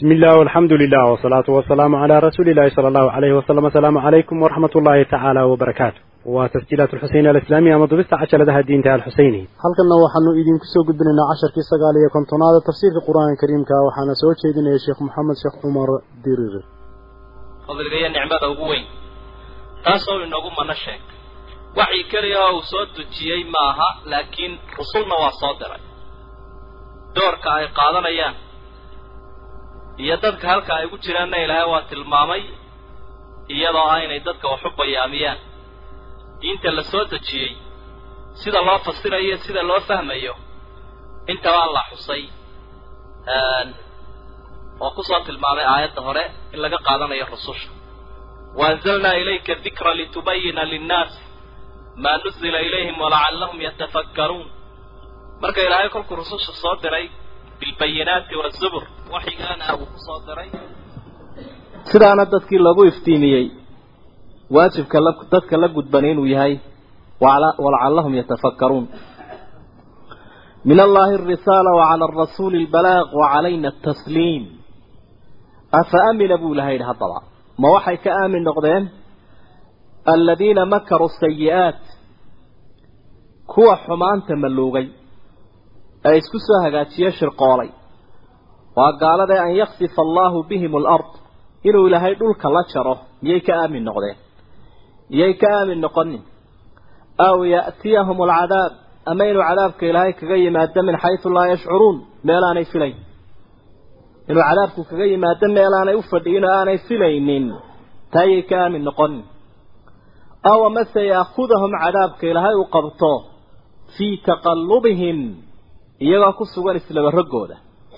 بسم الله والحمد لله والصلاة والسلام على رسول الله صلى الله عليه وسلم السلام عليكم ورحمة الله تعالى وبركاته وتسجيلات الحسين الإسلامية مضبست عشر لها الدين تعالى الحسيني هل كنا وحنو إذن كسو قدنا عشر كي سقالية كنتون هذا تفسير القرآن الكريم كا وحنا سوى شيدنا يا شيخ محمد شيخ عمر ديرير fadligaya nicmada ugu weyn taasoo inoogu mana sheeg waxii keliya uu soo dejiyey ma aha laakiin rusulna waa soo diray doorka ay qaadanayaan iyo dadka halka ay ugu jiraanna ilaahay waa tilmaamay iyadoo ah inay dadka wax u bayaamiyaan diinta la soo dejiyey sida loo fasirayo sida loo fahmayo intabaa la xusay oo kusoo tilmaamay aayadda hore in laga qaadanayo rususha waanzalnaa ilayka dikra litubayina linnaas maa nuzila ilayhim walacallahum yatafakkaruun marka ilaahay kolkuu rususha soo diray bilbayinaati wazubur waxigaana uu kusoo diray sidaana dadkii lagu iftiimiyey waajibka la dadka la gudban inuu yahay walacallahum yatafakkaruun min allahi alrisaala wacala arasuuli albalaaq wacalayna atasliim afa amina buu ilahay yidhi haddaba ma waxay ka aamin noqdeen aladiina makaruu sayi'aat kuwa xumaanta maluugay ee isku soo hagaajiye shirqoolay waa gaaladae an yaksifa allaahu bihim alard inuu ilaahay dhulka la jaro miyay ka aamin noqdeen miyay ka aamin noqonin aw ya'tiyahum alcadaab ama inuu cadaabka ilaahay kaga yimaado min xaysu laa yashcuruun meel aanay filayn inuu cadaabku kaga yimaado meel aanay u fadhiyin oo aanay filaynin taayay ka aamin noqonin aw amase yaakhudahum cadaabka ilaahay uu qabto fii taqallubihim iyagoo ku sugan islaba roggooda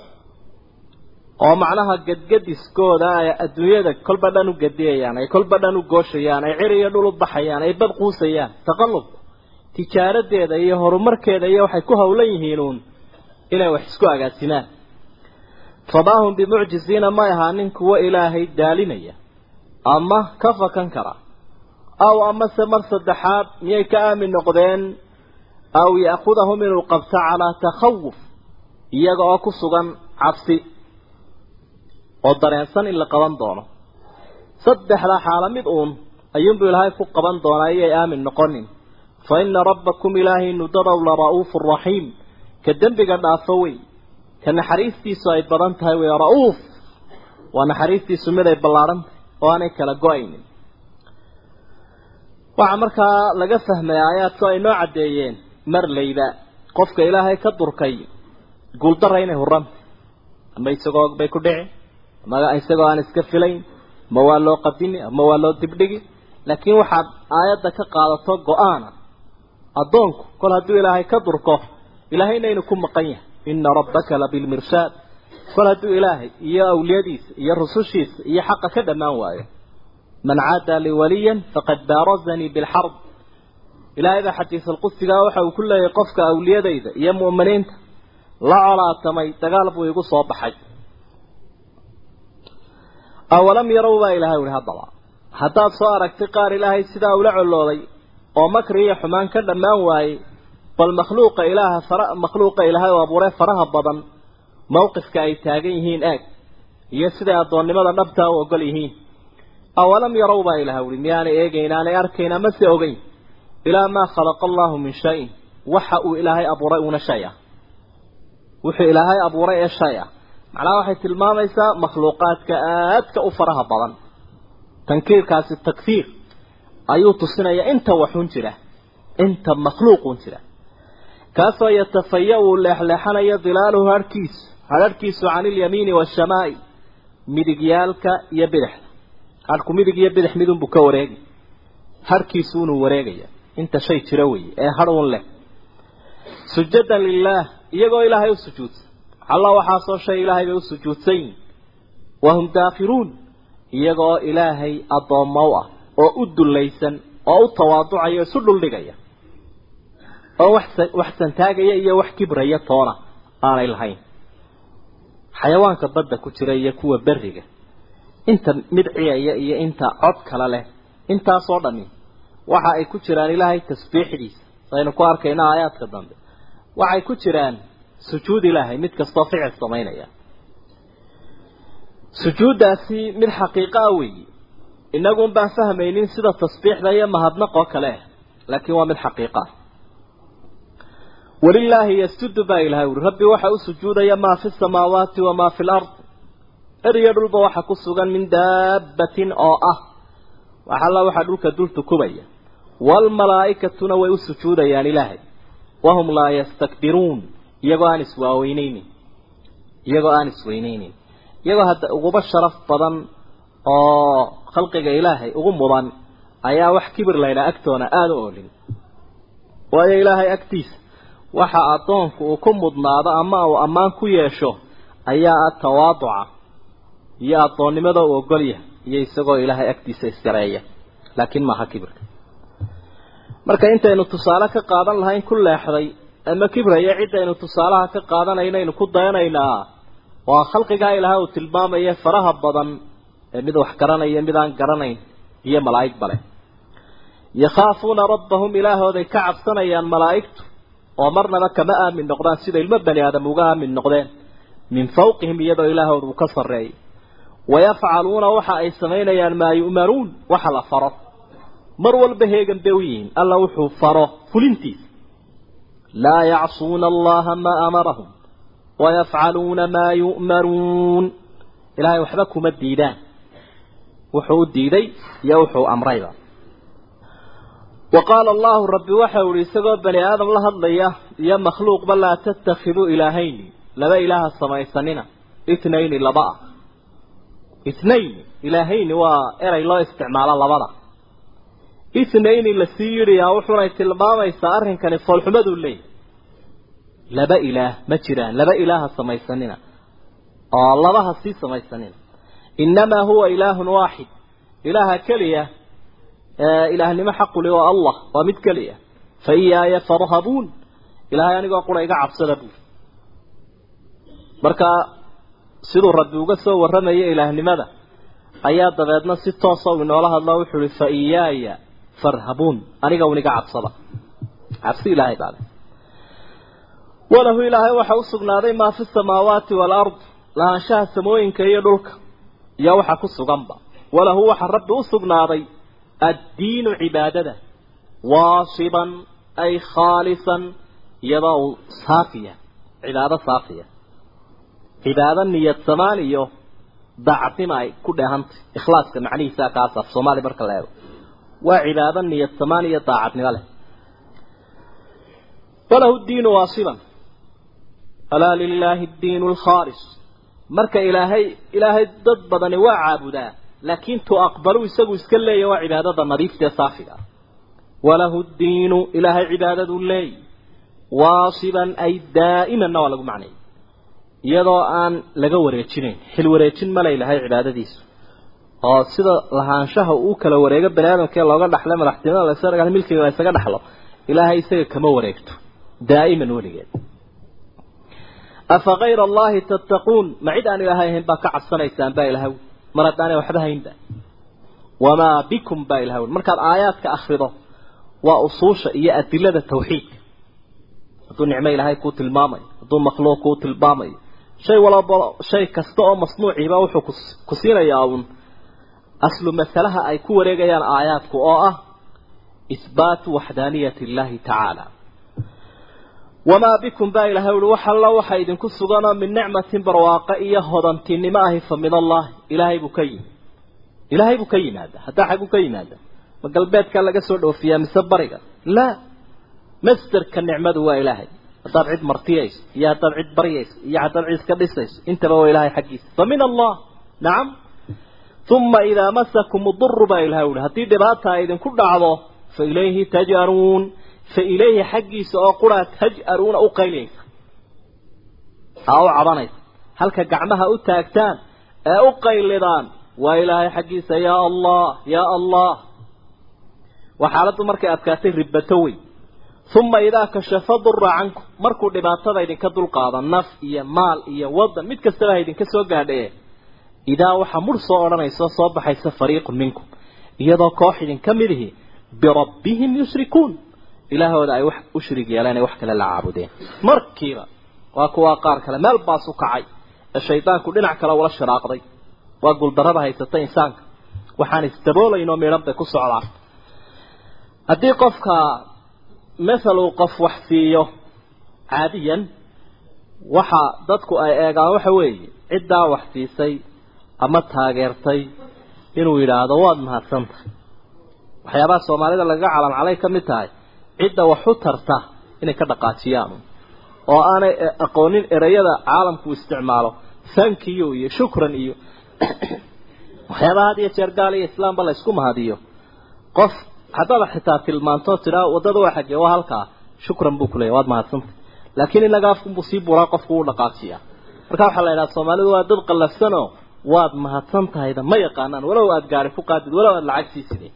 oo macnaha gadgadiskooda ay adduunyada kolba dhan u gadiyayaan ay kolba dhan u gooshayaan ay cir iyo dhul u baxayaan ay bad quusayaan taqallubku tijaaradeeda iyo horumarkeeda iyo waxay ku howlan yihiinuun inay wax isku agaasimaan famaahum bimucjiziina may ahaanin kuwo ilaahay daalinaya ama ka fakan kara aw amase mar saddexaad miyay ka aamin noqdeen aw ya'khudahum inuu qabto calaa takhawuf iyaga oo ku sugan cabsi oo dareensan in la qaban doono saddexdaa xaalo mid uun ayuunbuu ilaahay ku qaban doonaa iyay aamin noqonin fa ina rabbakum ilaahaynu dadow la ra'uufu raxiim ka dembiga dhaafo wey ka naxariistiisu ay badan tahay wey ra'uuf waa naxariistiisu mid ay ballaadhan tahay oo aanay kala go-aynin waxaa markaa laga fahmay aayaadku ay noo caddeeyeen marlayba qofka ilaahay ka durkay guuldara inay huranta ama isagoo bay ku dhici ama isagoo aan iska filayn ma waa loo qadimi ama waa loo dibdhigi laakiin waxaad aayadda ka qaadato go-aana addoonku kol hadduu ilaahay ka durko ilaahayna inuu ku maqan yahay ina rabbaka labilmirshaad kol hadduu ilaahay iyo awliyadiisa iyo rusushiisa iyo xaqa ka dhammaan waayo man caada lii waliyan faqad baarazanii bilxarb ilaahay baa xadiis alqudsigaa waxa uu ku leeyahay qofka awliyadayda iyo mu'miniinta la colaatamay dagaal buu igu soo baxay awalam yarow baa ilahay uhi haddaba haddaad soo aragtay qaar ilaahay sidaa ula colooday oo makri iyo xumaan ka dhammaan waayey bal makhluuqa ilaaha fara makhluuqa ilaahay oo abuuree faraha badan mawqifka ay taagan yihiin eeg iyo siday addoonnimada dhabtaa u ogol yihiin awalam yarow baa ilahay uhi miyaanay eegayn aanay arkayn ama se ogeyn ilaa maa khalaqa allahu min shayin waxa uu ilaahay abuuray uuna shay ah wuxuu ilaahay abuuray ee shay ah macnaha waxay tilmaamaysaa makhluuqaadka aadka u faraha badan tankiirkaasi takfiir ayuu tusinayaa inta waxun jira inta makhluuqun jira kaasoo yatafaya uu leexleexanayo dilaaluhu harhkiisu hadharhkiisu cani ilyamiini waashamaa'i midigyaalka iyo bidixda harhku midig iyo bidix midunbuu ka wareegi harhkiisu unuu wareegaya inta shay jira weeye ee har un leh sujadan lilaah iyagoo ilaahay u sujuudsan alla waxaasoo shay ilaahay bay u sujuudsan yihin wahum daakiruun iyagoo ilaahay addoommo u ah oo u dullaysan oo u tawaaducaya isu dhuldhigaya oo wax wax santaagaya iyo wax kibraya toona aanay lahayn xayawaanka badda ku jira iyo kuwa berriga inta midciyaya iyo inta cod kale leh intaasoo dhami waxa ay ku jiraan ilaahay tasbiixdiisa saynu ku arkayna aayaadka dambe waxay ku jiraan sujuud ilaahay mid kastoo ficil samaynaya sujuuddaasi mid xaqiiqo ah weeyi inagun baan fahmaynin sida tasbiixda iyo mahadnaq oo kale ah laakiin waa mid xaqiiqa ah walilaahi yasjudu baa ilahay uri rabbi waxa u sujuudaya maa fi samaawaati wamaa fi lard eriyo dhulba waxa ku sugan min daabbatin oo ah waxalla waxaa dhulka dul tukubaya waalmalaa'ikatuna way u sujuudayaan ilaahay wahum laa yastakbiruun iyagoo aan iswaaweyneynin iyagoo aan isweyneynin iyagoo hadda uguba sharaf badan oo khalqiga ilaahay ugu mudan ayaa wax kibir laydhaa agtoona aada u olin waayo ilaahay agtiisa waxa addoonku uu ku mudnaado ama uu ammaan ku yeesho ayaa ah tawaaduca iyo addoonnimada uu ogolyahay iyo isagoo ilaahay agtiisa isgareeya laakiin maaha kibirka marka intaynu tusaale ka qaadan lahayn ku leexday ama kibraya ciddaynu tusaalaha ka qaadanaynaaynu ku dayanaynaa waa khalqigaa ilaahay uu tilmaamaya faraha badan ee mid wax garanaya mid aan garanayn iyo malaa'ig bale yakhaafuuna rabbahum ilaahooday ka cabsanayaan malaa'igtu oo marnaba kama aamin noqdaan sida ilmo bani aadam uga aamin noqdeen min fawqihim iyadoo ilaahooda uu ka sarreeyay wayafcaluuna waxa ay samaynayaan maa yu'maruun waxa la faro mar walba heegan bay u yihiin alla wuxuu faro fulintiisa laa yacsuuna allaha maa amarahum wayafcaluuna maa yu'maruun ilaahay waxba kuma diidaan wuxuu u diiday iyo wuxuu amrayba wa qaala allahu rabbi waxau ihi isagoo bani aadam la hadlaya iyo makhluuqba laa tattakhiduu ilaahayni laba ilaaha samaysanina itnayni laba ah itnayn ilaahayni waa eray loo isticmaalo labada itnayni lasii yidhiyaa wuxunay tilmaamaysaa arrinkani foolxumaduu leeyahy laba ilaah ma jiraan laba ilaaha samaysanina oo labaha sii samaysanina innamaa huwa ilaahun waaxid ilaaha keliya ilaahnimo xaquli waa allah waa mid keliya fa iyaaya farhabuun ilaahay anigoo qura iga cabsada buuri marka siduu rabbi uga soo warramaya ilaahnimada ayaa dabeedna si toosa u inoola hadlo wuxuu ihi fa iyaaya farhabuun aniga un iga cabsada cabsi ilaahay baale walahu ilaahay waxa u sugnaaday maa fi samaawaati waalard lahaanshaha samooyinka iyo dhulka iyo waxa ku suganba walahu waxa rabbi u sugnaaday addiinu cibaadada waasiban ay khaalisan iyadoo uu saafiya cibaado saafiya cibaado niyad samaan iyo daacadnima ay ku dheehantay ikhlaaska macnihiisa kaas af soomaali marka la eego waa cibaado niyad samaan iyo daacadnimo leh walahu diinu waasiban alaa lilaahi diinu alkhaalis marka ilaahay ilaahay dad badani waa caabudaa laakiin tu aqbalu isagu iska leeya waa cibaadada nadiifta ee saafiga ah walahu diinu ilaahay cibaadadu leey waasiban ay daa'imanna waa lagu macnay iyadoo aan laga wareejinayn xil wareejin male ilahay cibaadadiisu oo sida lahaanshaha uu kala wareego bani aadamkee looga dhaxlay madaxtinimada lasaga milkiga la ysaga dhaxlo ilaahay isaga kama wareegto daa'iman weligeed afa kayra allahi tattaquun ma cid aan ilaahay ahayn baa ka cabsanaysaan baa ilahay mar haddaanay waxba haynba wamaa bikum baa ilahay markaad aayaadka akrido waa usuusha iyo adilada tawxiidka hadduu nicmo ilaahay kuu tilmaamayo hadduu makhluuq kuu tilmaamayo shay walaba shay kasta oo masnuuciiba wuxuu ku siinayaa uun aslu masalaha ay ku wareegayaan aayaadku oo ah isbaatu waxdaaniyati illaahi tacaala wamaa bikum baa ilahay uhi wax alla waxa idinku suganoo min nicmatin barwaaqo iyo hodantinimo ahi fa min allahi ilaahay buu ka yimi ilaahay buu ka yimaada haddaa xagguu ka yimaada ma galbeedkaa laga soo dhoofiyaa mise bariga laa masderka nicmadu waa ilaahay haddaad cid martiyayso iyo haddaad cid baryayso iyo haddaad cid iska dhisayso intaba waa ilaahay xaggiisa fa min allah nacam uma idaa masakum uduru baa ilahay uhi haddii dhibaata ay idinku dhacdo fa ilayhi taj'aruun fa ilayhi xaggiisa oo quraa taj'aruuna u qayliyaysa aa u cabanaysa halka gacmaha u taagtaan ee u qaylidaan waa ilaahay xaggiisa yaa allah yaa allah waa xaaladdu markay adkaatay ribato wey uma idaa kashafa dura cankum markuu dhibaatada idinka dulqaado naf iyo maal iyo wadan mid kastaba ha idinka soo gaadhae idaa waxaa mur soo odhanaysa soo baxaysa fariiqun minkum iyadoo koox idinka midihi birabbihim yushrikuun ilaahooda ay wax u shirig yeeleen ay wax kale la caabudeen markiiba waa kuwaa qaar kale meel baas u kacay ee shaydaanku dhinac kale ula shiraaqday waa guuldarrada haysata insaanka waxaan isdaboolaynoo midhan bay ku socdaan haddii qofka mathal uu qof wax siiyo caadiyan waxa dadku ay eegaan waxa weeye ciddaa wax siisay ama taageertay inuu yidhaahdo waad mahadsantahay waxyaabaha soomaalida lagaga calancalay ka mid tahay cidda wax u tarta inay ka dhaqaajiyaan oo aanay aqoonin ereyada caalamku isticmaalo thankiyo iyo shukran iyo waxyaabaha had iyo jeer gaal iyo islaamba la isku mahadiyo qof haddaad xitaa tilmaanto tidhaa waddada waa xagee waa halkaa shukran buu kuleeyahy waad mahadsantay laakiin inaga afkunbuu sii buraa qofku u dhaqaajiyaa marka waxaa la yidhaha soomaalidu waa dad qallafsanoo waad mahadsan tahayda ma yaqaanaan walow aada gaari ku qaadid walow aada lacag siiside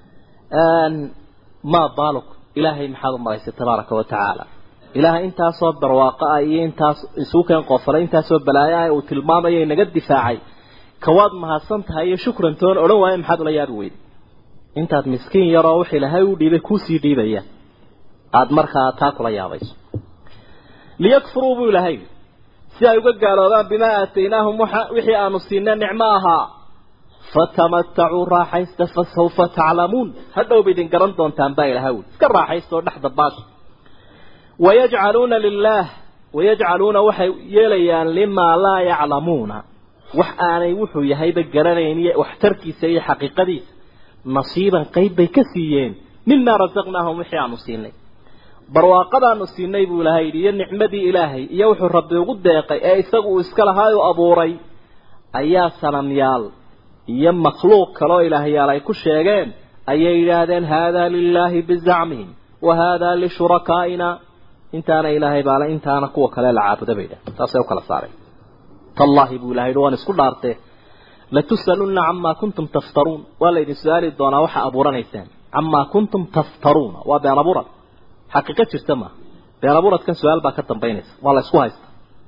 maa baaluk ilaahay maxaad u maraysay tabaaraka wa tacaala ilaahay intaasoo barwaaqo ah iyo intaas isugu keen qoofalay intaasoo balaayo ah uu tilmaamayo inaga difaacay kawaad mahadsan tahay iyo shukran toon odhan waayo maxaad ula yaabi weyday intaad miskiin yaroo wix ilaahay u dhiibay kuusii dhiibaya aada markaa taa kula yaabayso liyakfuruu buu ilaahay si ay uga gaaloobaan bimaa aataynaahum wixii aanu siinay nicmo ahaa fatamatacuu raaxaysta fasawfa taclamuun hadhowba idin garan doontaan baa ilahay ui iska raaxaysta oo dhexda baasha wayajcaluuna lilaah wayajcaluuna waxay yeelayaan limaa laa yaclamuuna wax aanay wuxuu yahayba garanayn iyo waxtarkiisa iyo xaqiiqadiisa nasiiban qayb bay ka siiyeen mimaa rasaqnaahum wixii aanu siinay barwaaqadaanu siinay buu ilaahay yidhi iyo nicmadii ilaahay iyo wuxuu rabbi ugu deeqay ee isagu uu iska lahaay u abuuray ayaa sanamyaal iyo makhluuq kaloo ilaahyaal ay ku sheegeen ayay yidhaahdeen haadaa lilaahi bizacmihim wa haadaa lishurakaaina intaana ilaahay baale intaana kuwa kale la caabuda bay yidhahdeen taasay u kala saareen tallaahi buu ilahay yidhi waan isku dhaartee latus'alunna camaa kuntum taftaruun waa laydin su-aali doonaa waxa abuuranaysaan camaa kuntum taftaruuna waa been abuurad xaqiiqo jirta maaha been abuuradkan su-aal baa ka dambaynaysa waa la isku haysta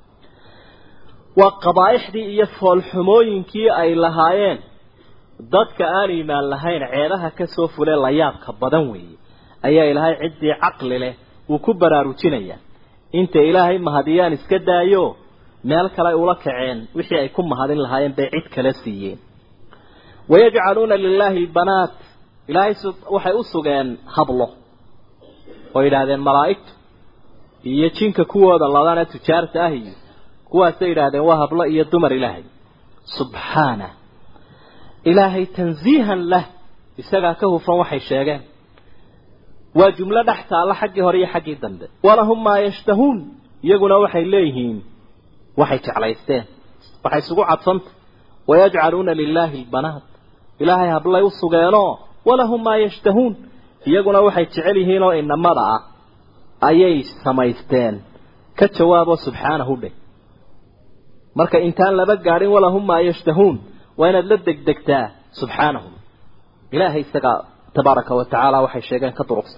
waa qabaa'ixdii iyo foolxumooyinkii ay lahaayeen dadka aan iimaan lahayn ceedaha ka soo fulee layaabka badan weeye ayaa ilaahay ciddii caqli leh uu ku baraarujinayaa intay ilaahay mahadiyaan iska daayo meel kale ay ula kaceen wixii ay ku mahadin lahaayeen bay cid kale siiyeen wayajcaluuna lilaahi albanaat ilaahay waxay u sugeen hablo oo yidhaahdeen malaa'igtu iyo jinka kuwooda ladana tujaarta ah iyo kuwaasay yidhaahdeen waa hablo iyo dumar ilaahay subxaana ilaahay tansiihan lah isagaa ka hufan waxay sheegeen waa jumlo dhex taalla xaggii hore iyo xaggii dambe walahum maa yashtahuun iyaguna waxay leeyihiin waxay jeclaysteen waxay isugu cadfanta wayajcaluuna lilaahi albanaat ilaahay hablay u sugeenoo walahum maa yashtahuun iyaguna waxay jecel yihiin oo inamada ah ayay samaysteen ka jawaabo subxaanahu dheh marka intaan laba gaadhin walahum maa yashtahuun waa inaad la degdegtaa subxaanahu ilaahay isagaa tabaaraka wa tacaala waxay sheegeen ka durugsan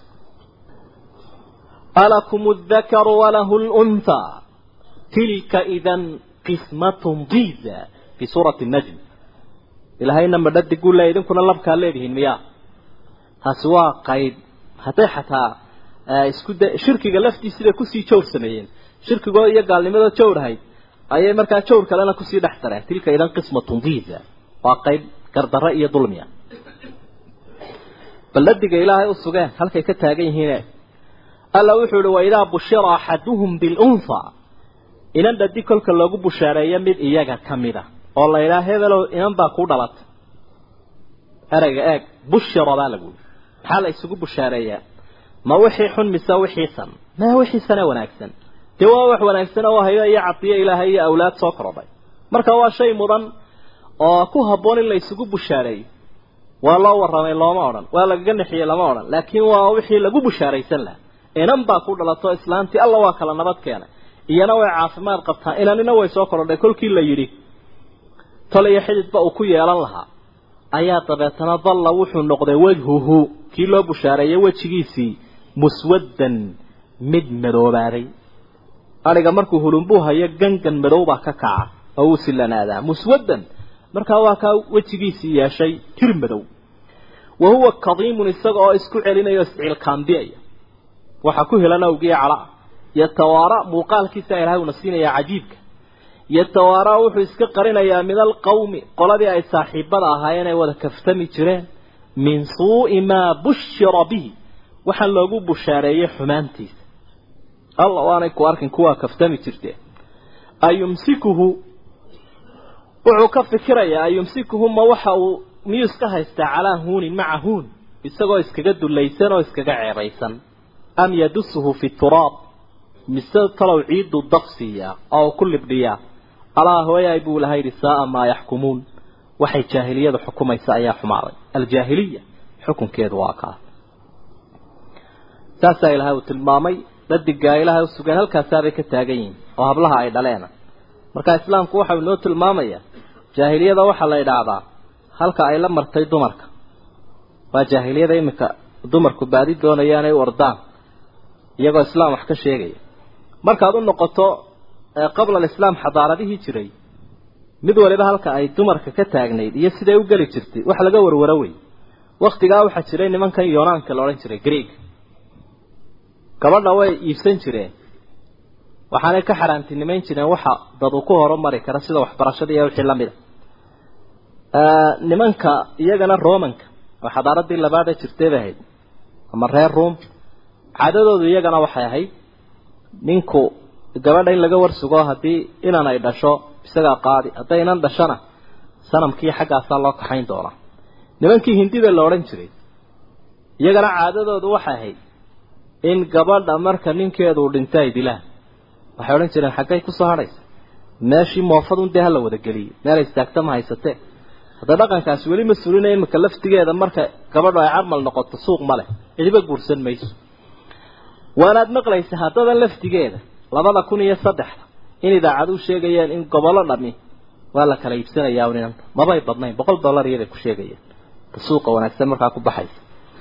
alakum aldakaru walahu lunthaa tilka idan qismatun diza fi suurati najm ilaahayna madhadiguu le idinkuna labkaa leedihiin miyaa taasi waa qayb hadday xataa isku da shirkiga laftiisibay kusii jawr sameeyeen shirkigoo iyo gaalnimadoo jawr ahayd ayay markaa jawr kalena kusii dhex dareen tilka idan qismatun diza waa qayb gardarre iyo dulmiya balladiga ilaahay u sugeen halkay ka taagan yihiine alla wuxuu ihi waidaa bushira axaduhum bilunha inan dhadi kolka loogu bushaareeyo mid iyaga ka mida oo la yidhaha hebelow inan baa kuu dhalatay ereyga eeg bushira baa lagu yidhi maxaa la isugu bushaareeyaa ma wixii xun mise wixii san ma wixii sane wanaagsan dee waa wax wanaagsan oo hayo iyo cadiyo ilaahay iyo awlaad soo korodhay marka waa shay mudan oo ku habboon in la isugu bushaareeyo waa loo warramay looma odhan waa lagaga nexiyey lama odhan laakiin waa wixii lagu bushaaraysan laha inan baa ku dhalato islaantii alla waa kala nabad keenay iyana way caafimaad qabtaa inanina way soo korodhay kolkii la yidhi tol iyo xididba uu ku yeelan lahaa ayaa dabeetana dalla wuxuu noqday wajhuhu kii loo bushaareeyay wejigiisii muswaddan mid madoobaaday adhiga markuu hulunbuu hayo gangan madow baa ka kaca oo wuu silanaadaa muswaddan markaa waa kaa wejigiisii yeeshay tir madow wa huwa kadiimun isaga oo isku celinaya o isciilkaambiyaya waxaa ku helan awgiya calaa yatawaara muuqaalkiisa ilahay uuna siinayaa cajiibka yatawaaraa wuxuu iska qarinayaa min alqawmi qoladii ay saaxiibada ahaayeen ay wada kaftami jireen min suu'i maa bushira bihi waxaa loogu bushaareeyey xumaantiisa alla waanay ku arkin kuwaa kaftami jirteen ayumsikuhu wuxuu ka fikirayaa ayumsikuhu ma waxa uu miyuu iska haystaa calaa huunin maca huun isagoo iskaga dulaysan oo iskaga ceebaysan am yadusuhu fi turaab mise talow ciidu daqsiiyaa oo ku libdhiyaa alaa hooyaay buu laha yidhi saaa maa yaxkumuun waxay jaahiliyadu xukumaysa ayaa xumaaday aljaahiliya xukunkeedu waa kaa saasaa ilaahay uu tilmaamay dhadigaa ilaahay u sugeen halkaasaabay ka taagan yihiin oo hablaha ay dhaleena marka islaamku waxau inoo tilmaamayaa jaahiliyada waxaa la idhaahdaa halka ay la martay dumarka waa jaahiliyada iminka dumarku baadi doonayaan ay u ordaan iyagoo islaam wax ka sheegaya markaad u noqoto qabla alislaam xadaaradihii jiray mid waliba halka ay dumarka ka taagnayd iyo siday u geli jirtay wax laga warwaro wey waktigaa waxaa jiray nimankan yonaanka la odhan jiray greeg gabadha way iibsan jireen waxaanay ka xaraantinimayn jireen waxa dad uu ku horumari kara sida waxbarashada iyo wixii lamid a nimanka iyagana romanka oo xadaaradii labaad ee jirtay bay ahayd ama reer room caadadoodu iyagana waxay ahayd ninku gabadha in laga warsugo haddii inan ay dhasho isagaa qaadi hadday inan dhashona sanamkii xaggaasaa loo kaxayn doonaa nimankii hindida la odhan jiray iyagana caadadoodu waxay ahayd in gabadha marka ninkeedu dhinta ay dilaan waxay odhan jireen xaggay kusoo hadhaysa meeshii moofadun dee hala wada geliyey meel istaagta ma haysatee hadda dhaqankaasi weli ma sulinaya iminka laftigeeda marka gabadhu ay carmal noqoto suuq ma leh cidiba guursan mayso waanaad maqlaysa haddadan laftigeeda labada kun iyo saddexda in idaacadu sheegayeen in gobollo dhami waa la kala iibsanayaa ninanta mabay badnayn boqol dollar iyaday ku sheegayeen suuqa wanaagsan markaa ku baxaysa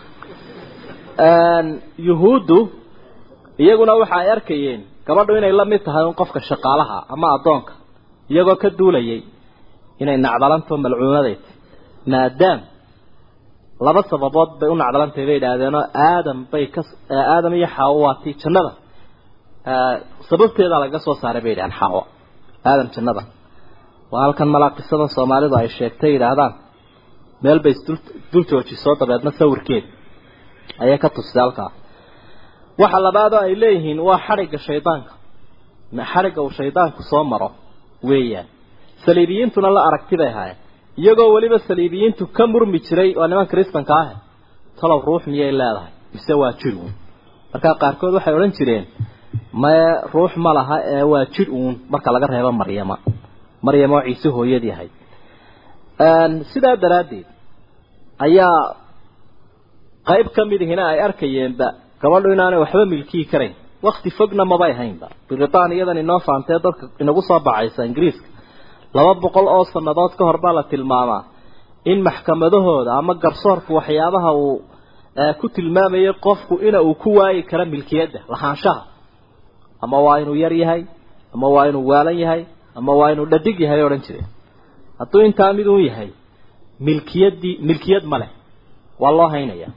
yuhuuddu iyaguna waxa ay arkayeen gabadhu inay la mid tahay un qofka shaqaalaha ama addoonka iyagoo ka duulayay inay nacdalanto malcuunadeed maadaam laba sababood bay u nacdalantay bay idhaahdeenoo aadam bay ka aadam iyo xaawo waatii jannada sababteedaa lagaga soo saaray bay yidhahaan xaawo aadam jannada waa halkan malaa qisadan soomaalidu ay sheegtay yidhaahdaan meel bay isdul dul joojisoo dabeedna sawirkeeda ayay ka tustay halkaa waxa labaadoo ay leeyihiin waa xadhigga shaydaanka xadhigga uu shaydaanku soo maro weeyaan saliibiyiintuna la aragti bay ahaayeen iyagoo weliba saliibiyiintu ka murmi jiray waa niman kristanka ah talow ruux miyay leedahay mise waa jir uun markaa qaarkood waxay odhan jireen mae ruux ma laha ee waa jir uun marka laga reebo maryama maryama oo ciise hooyadii ahayd sidaa daraaddeed ayaa qayb ka mid ihina ay arkayeenba gabadhu inaanay waxba milkiyi karayn wakti fogna mabay haynba britaaniyadan inoo faantee dadka inagu soo bacaysa ingiriiska laba boqol oo sannadood ka hor baa la tilmaamaa in maxkamadahooda ama garsoorku waxyaabaha uu ku tilmaamayay qofku ina uu ku waayi karo milkiyadda lahaanshaha ama waa inuu yar yahay ama waa inuu waalan yahay ama waa inuu dhadig yahay odhan jireen hadduu intaa mid uun yahay milkiyaddii milkiyad ma leh waa loo haynayaa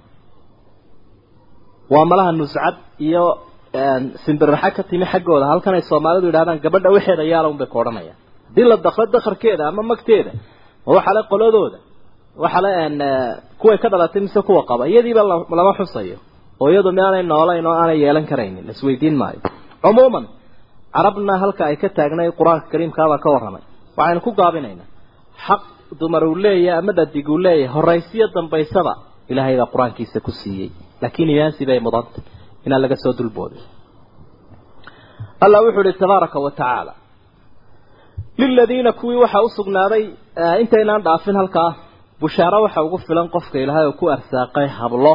waa malaha nuscad iyo simbirraxa ka timi xaggooda halkan ay soomaalidu yidhahdaan gabadha waxeeda yaala un bay ku odhanayaan haddii la dakro dakarkeeda ama magteeda ma waxa le qoladooda waxa le kuway ka dhalatay mise kuwa qaba iyadiiba lama xusayo oo iyadu miaanay noolayn oo aanay yeelan karaynin laisweydiin maayo cumuuman carabna halka ay ka taagnay qur-aanka kariimkaabaa ka warramay waxaynu ku gaabinaynaa xaq dumar uu leeyahay ama dhadig uu leeyahay horaysiyo dambaysaba ilaahay baa qur-aankiisa ku siiyey laakiin iyaansi bay mudantay inaan laga soo dulboodin allah wuxuu ihi tabaaraka wa tacaala liladiina kuwii waxaa u sugnaaday intaynaan dhaafin halkaa bushaaro waxa ugu filan qofka ilaahay oo ku arsaaqay hablo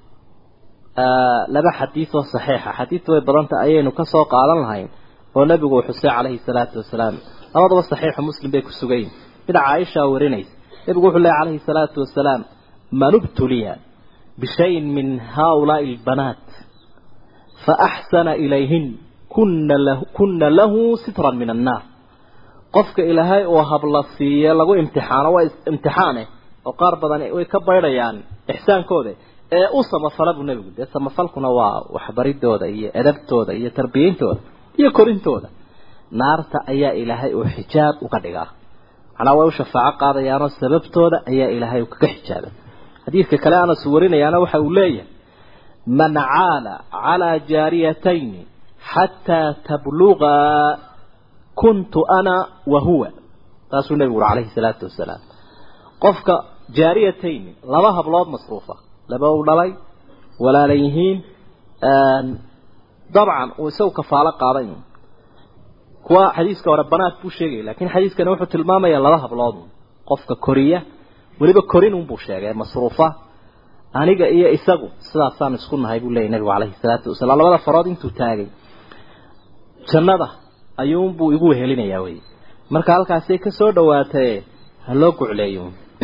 laba xadiis oo saxiixa xadiis way badanta ayaynu ka soo qaadan lahayn oo nabigu uu xusay calayhi salaatu wasalaam labadaba saxiixu muslim bay ku sugayin mid caaisha warinaysa nabigu wuxuu leeyahy calayhi salaatu wasalaam man ubtuliya bishayin min haaulaai albanaat faaxsana ilayhin kuna lahu kuna lahu sitran min annaar qofka ilaahay uu habla siiye lagu imtixaano waa imtixaane oo qaar badan way ka baydhayaan ixsaankooda ee u samafala buu nebigu dee samafalkuna waa waxbaridooda iyo edabtooda iyo tarbiyeyntooda iyo korintooda naarta ayaa ilaahay uu xijaab uga dhigaa macnaa way u shafaaco qaadayaanoo sababtooda ayaa ilaahay kaga xijaabay xadiidka kale anas warinayaana waxa uu leeyahay man caala calaa jaariyatayni xataa tablugaa kuntu ana wa huwa taasuu nebigu uri calayhi salaatu wasalaam qofka jaariyatayni laba hablood masruufa laba u dhalay walaala yihiin dabcan uu isagu kafaalo qaaday kuwa xadiiska hore banaad buu sheegaya laakiin xadiiskani wuxuu tilmaamayaa laba hablood qofka koriya weliba korin unbuu sheegay masruufa aniga iyo isagu sidaasaan isku nahay buu leeyay nabigu calayhi salaatu wasalaam labada farood intuu taagay jannada ayuunbuu igu wehelinayaa wey marka halkaasay ka soo dhawaatay ha loo gucleeyo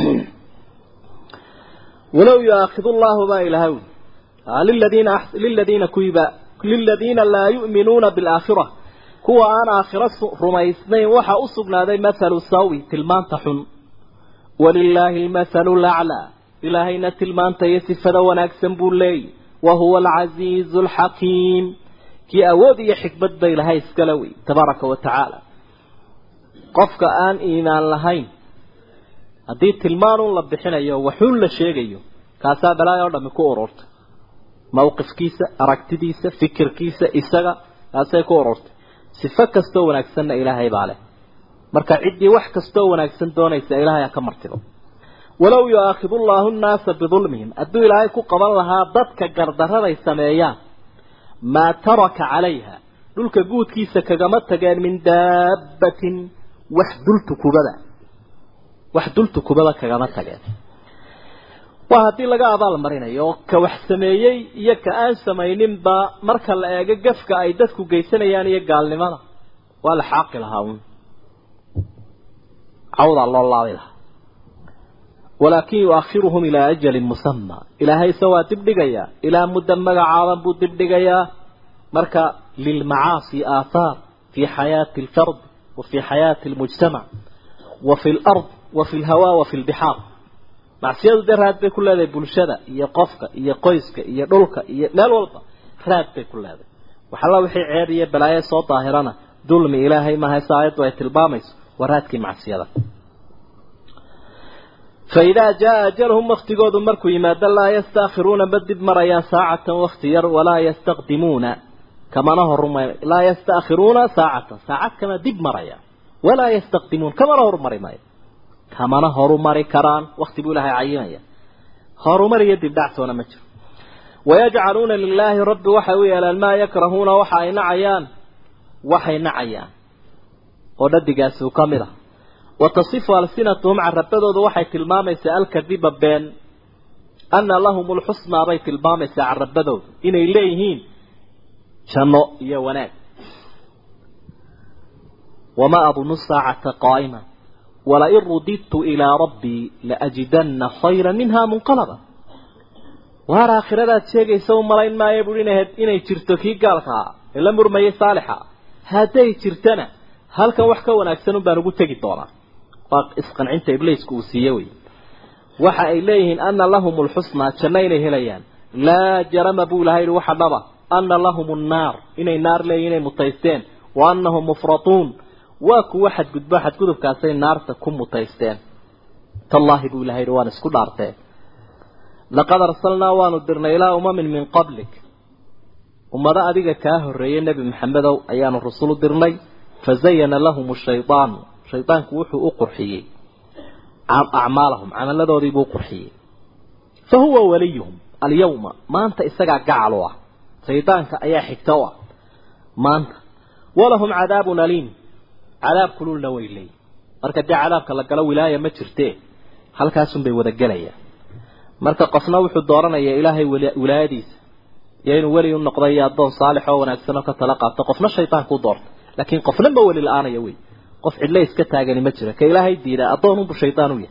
walow yuaakidu llahu baa ilahay liladiina liladiina kuwiba liladiina laa yu'minuuna bilaakhira kuwa aan aakhiro rumaysnayn waxaa u sugnaaday mathalu sawi tilmaanta xun walilaahi almathalu laclaa ilaahayna tilmaanta iyo sifada wanaagsan buu leeyay wa huwa alcasiizu alxakiim kii awood iyo xikmad ba ilahay iskale wey tabaaraka wa tacaala qofka aan iimaan lahayn haddii tilmaanun la bixinayo waxuun la sheegayo kaasaa balaayo o dhami ku ururtay mawqifkiisa aragtidiisa fikirkiisa isaga kaasay ku ururtay sifo kastoo wanaagsanna ilaahay baa leh marka ciddii wax kastoo wanaagsan doonaysa ilaahay ha ka martibo walow yu'aakhidu llaahu nnaasa bidulmihim hadduu ilaahay ku qaban lahaa dadka gardaraday sameeyaan maa taraka calayha dhulka guudkiisa kagama tageen min daabbatin wax dultukubada wax dultukubada kagama tageen waa haddii laga abaal marinayo oo ka wax sameeyey iyo ka aan samayninba marka la eego gafka ay dadku geysanayaan iyo gaalnimada waa la xaaqi lahaa uun cawdaa loo laabi lahaa walaakin yuakhiruhum ilaa ajalin musama ilaahayse waa dibdhigayaa ilaa muddo magacaaban buu dibdhigayaa marka lilmacaasi aathaar fii xayaati alfard wa fii xayaati almujtamac wa fi lard wa fi lhawa wa fi lbixaar macsiyadu dee raad bay ku leedahay bulshada iyo qofka iyo qoyska iyo dhulka iyo meel walba raad bay ku leedahay waxalla wixii ceeb iyo balaayo soo daahirana dulmi ilaahay maaha se aayaddu ay tilmaamayso waa raadkii macsiyada fa idaa jaa ajalhum waktigoodu markuu yimaado laa yastaakhiruuna ma dib marayaan saacatan wakti yar walaa yastaqdimuuna kamana horuma laa yastaakhiruuna saacatan saacad kama dib marayaan walaa yastaqdimuun kamana horumari maayo kamana horumari karaan wakti buu ilaahay cayimaya horumar iyo dibdhactoona ma jiro wayajcaluuna lilaahi rabbi waxay u yeelaan maa yakrahuuna waxa ay nacayaan waxay nacayaan oo dhadigaasi uu ka mid ah wa tasifu alsinatuhum carabadooda waxay tilmaamaysaa alkadiba been ana lahum lxusnaa bay tilmaamaysaa carabadooda inay leeyihiin janno iyo wanaag wamaa adunu saacata qaa'ima walain rudidtu ilaa rabbii laajidana khayra minha munqalaba waar aakhiradaad sheegaysa u malayn maayo buui inay jirto kii gaalka ah ee la murmayay saalixa hadday jirtana halkan wax ka wanaagsan un baan ugu tegi doonaa waa isqancinta ibliisku uu siiye wey waxa ay leeyihiin ana lahum lxusnaa janno inay helayaan laa jarama buu ilahay yihi waxa dhaba ana lahum nnaar inay naar leeyihin inay mutaysteen wa anahum mufratuun waa kuwa xadgudbo xadgudubkaasay naarta ku mutaysteen tallaahi buu ilahay yihi waan isku dhaarteen laqad arsalnaa waanu dirnay ilaa umamin min qablik ummado adiga kaa horreeyay nebi maxamedow ayaanu rusul u dirnay fazayana lahum shaydaanu shaydaanku wuxuu u qurxiyey acmaalahum camaladoodiibuu u qurxiyey fa huwa waliyuhum alyawma maanta isagaa gacal u ah shaydaanka ayaa xigta u ah maanta walahum cadaabun aliim cadaab kululna way leeyihin marka dee cadaabka la galo wilaaya ma jirtee halkaasunbay wada gelayaan marka qofna wuxuu dooranayaa ilaahay wilaayadiisa iyo inuu weli u noqdo iyo addoon saalix oo wanaagsan oo ka tala qaato qofna shaydaanku u doorta laakiin qofna ma weli la-aanaya wey qof cidle iska taagani ma jira ka ilaahay diida addoon unbu shaydaan u yahay